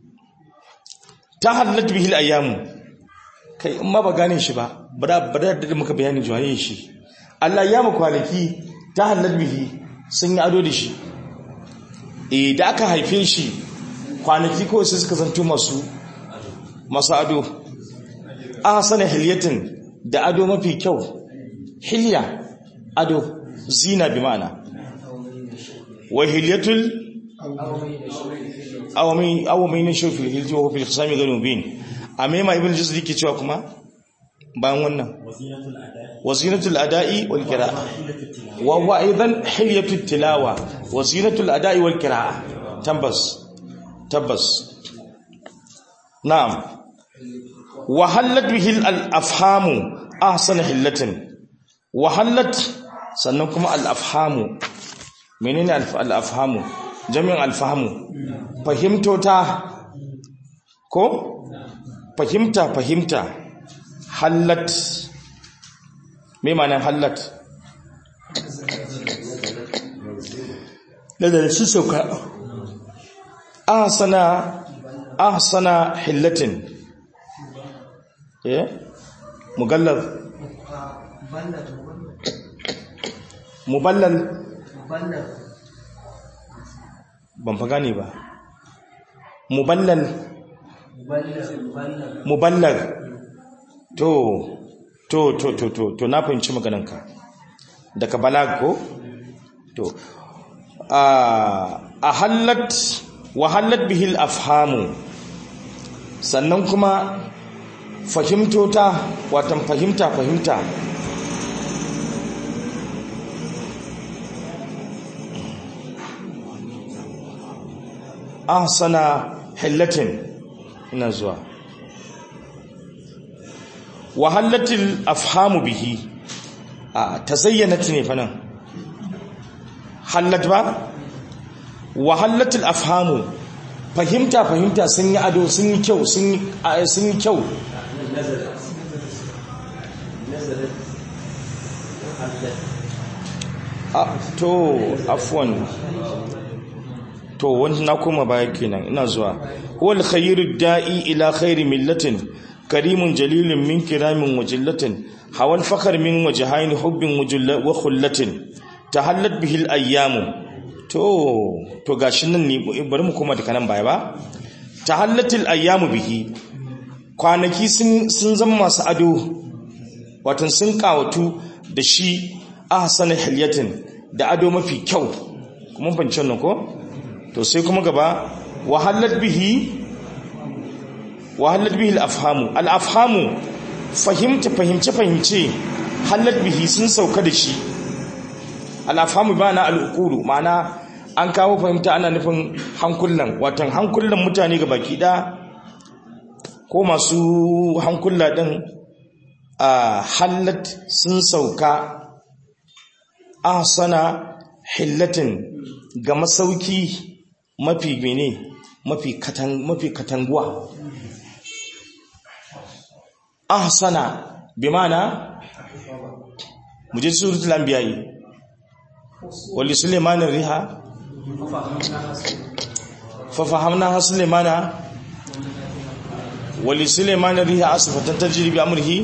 S1: ta hallat bihil ayyamu kai in ma ba gane shi ba ba da da muka bayani juwaye shi Allah ya mu kwanaki ta hallat bihi sun yi ado da shi eh da aka haife shi kwanaki kawai sai suka zanto masu masu ado ahsana hilyatin da ado mafi kyau hilya ado zina bi ma'ana wa hilyatul awami awami ne shofi hilji wa fil khasami ganu bin amma ibn juzri ke cewa kuma bayan wannan wazinatul ada'i wal qira'a wa huwa aidan hilyatut tilawa wazinatul ada'i wal qira'a tabbas tabbas na'am wa hallat bihi al afhamu ahsana hillatin wa hallat sannan kuma al afhamu menene al afhamu jami'in al fahmu fahimtota ko fahimta fahimta hallat me ma'anar hallat da su sauka ahsana ahsana hillatin eh mugallal muballal ban fa gane ba muballal muballar to to to to to to na fahimci maganarka daga balag ko to a hallat wa hallat bihil afhamu sannan kuma fahimtota watan fahimta fahimta ahsana hillatin ina zuwa wahallatil afhamu bihi a tazayyanat ne fa nan hallat ba wahallatil afhamu fahimta fahimta sun yi ado sun yi kyau sun yi kyau to afwan to wani na koma baya kenan ina zuwa wal khayru da'i ila khairi millatin karimun jalilun min kiramin wajillatin hawal fakar min wajhaini hubbin wa khullatin tahallat bihi al ayyamu to to gashi nan ne bari mu koma daga nan baya ba tahallatil ayyamu bihi kwanaki sun sun zama masu ado watan sun kawatu da shi ahsana hilyatin da ado mafi kyau kuma bancin nan ko to sai kuma gaba wahallat bihi wahallat bihi al-afhamu al-afhamu fahimta fahimce fahimce hallat bihi sun sauka da shi al-afhamu bana al-uqulu ma'ana an kawo fahimta ana nufin hankulan watan hankulan mutane ga baki da ko masu hankula din a hallat sun sauka ahsana hillatin ga masauki mafi mene mafi katan mafi katanguwa ahsana bimana muje suratul anbiya wali sulaiman riha fa fahamna sulaimana wali sulaiman riha asfatan tajri bi amrihi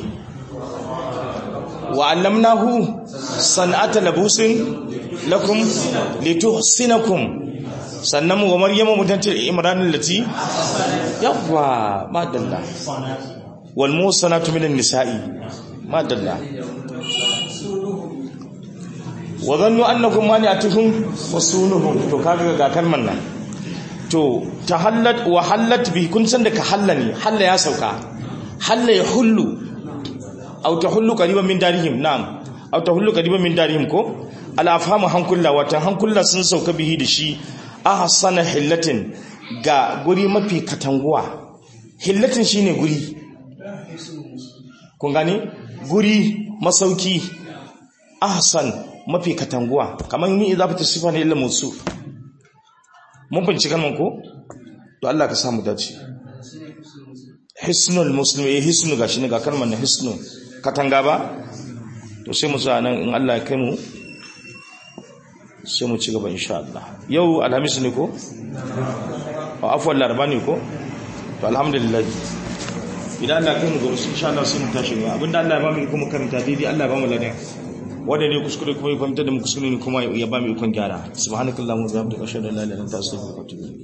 S1: wa allamnahu san'ata labusin lakum lituhsinakum sannan wa maryama mutantil imran allati yawwa madalla wal musanatu minan nisa'i madalla wa dhannu annakum mani'atuhum wasunuhum to kaga ga kalman nan to tahallat wa hallat bi kun san da ka hallani halla ya sauka halla ya hullu aw tahullu qariban min darihim na'am aw tahullu qariban min darihim ko al'afhamu hankula watan hankula sun sauka bihi da shi a hassana hillatin ga guri mafi katanguwa hillatin shine guri kun gani guri masauki ahsan mafi katanguwa kamar ni idza fata sifa ne illa musu mun binci kalman ko to Allah ka samu dace hisnul muslim eh hisnu gashi ne ga kalmar na hisnu katanga ba to sai mu tsaya nan in Allah ya kai mu sai mu ci gaba insha Allah yau alhamis ne ko a afwan laraba ne ko to alhamdulillah idan Allah kai mu gobe insha Allah sai mu tashi ba abinda Allah ya ba mu iko mu karanta daidai Allah ya ba mu ladan wanda ne kuskure kuma ya fahimta da mu kuskure ne kuma ya ba mu ikon gyara subhanakallahumma wa bihamdika ashhadu an la ilaha illa anta astaghfiruka wa atubu ilayk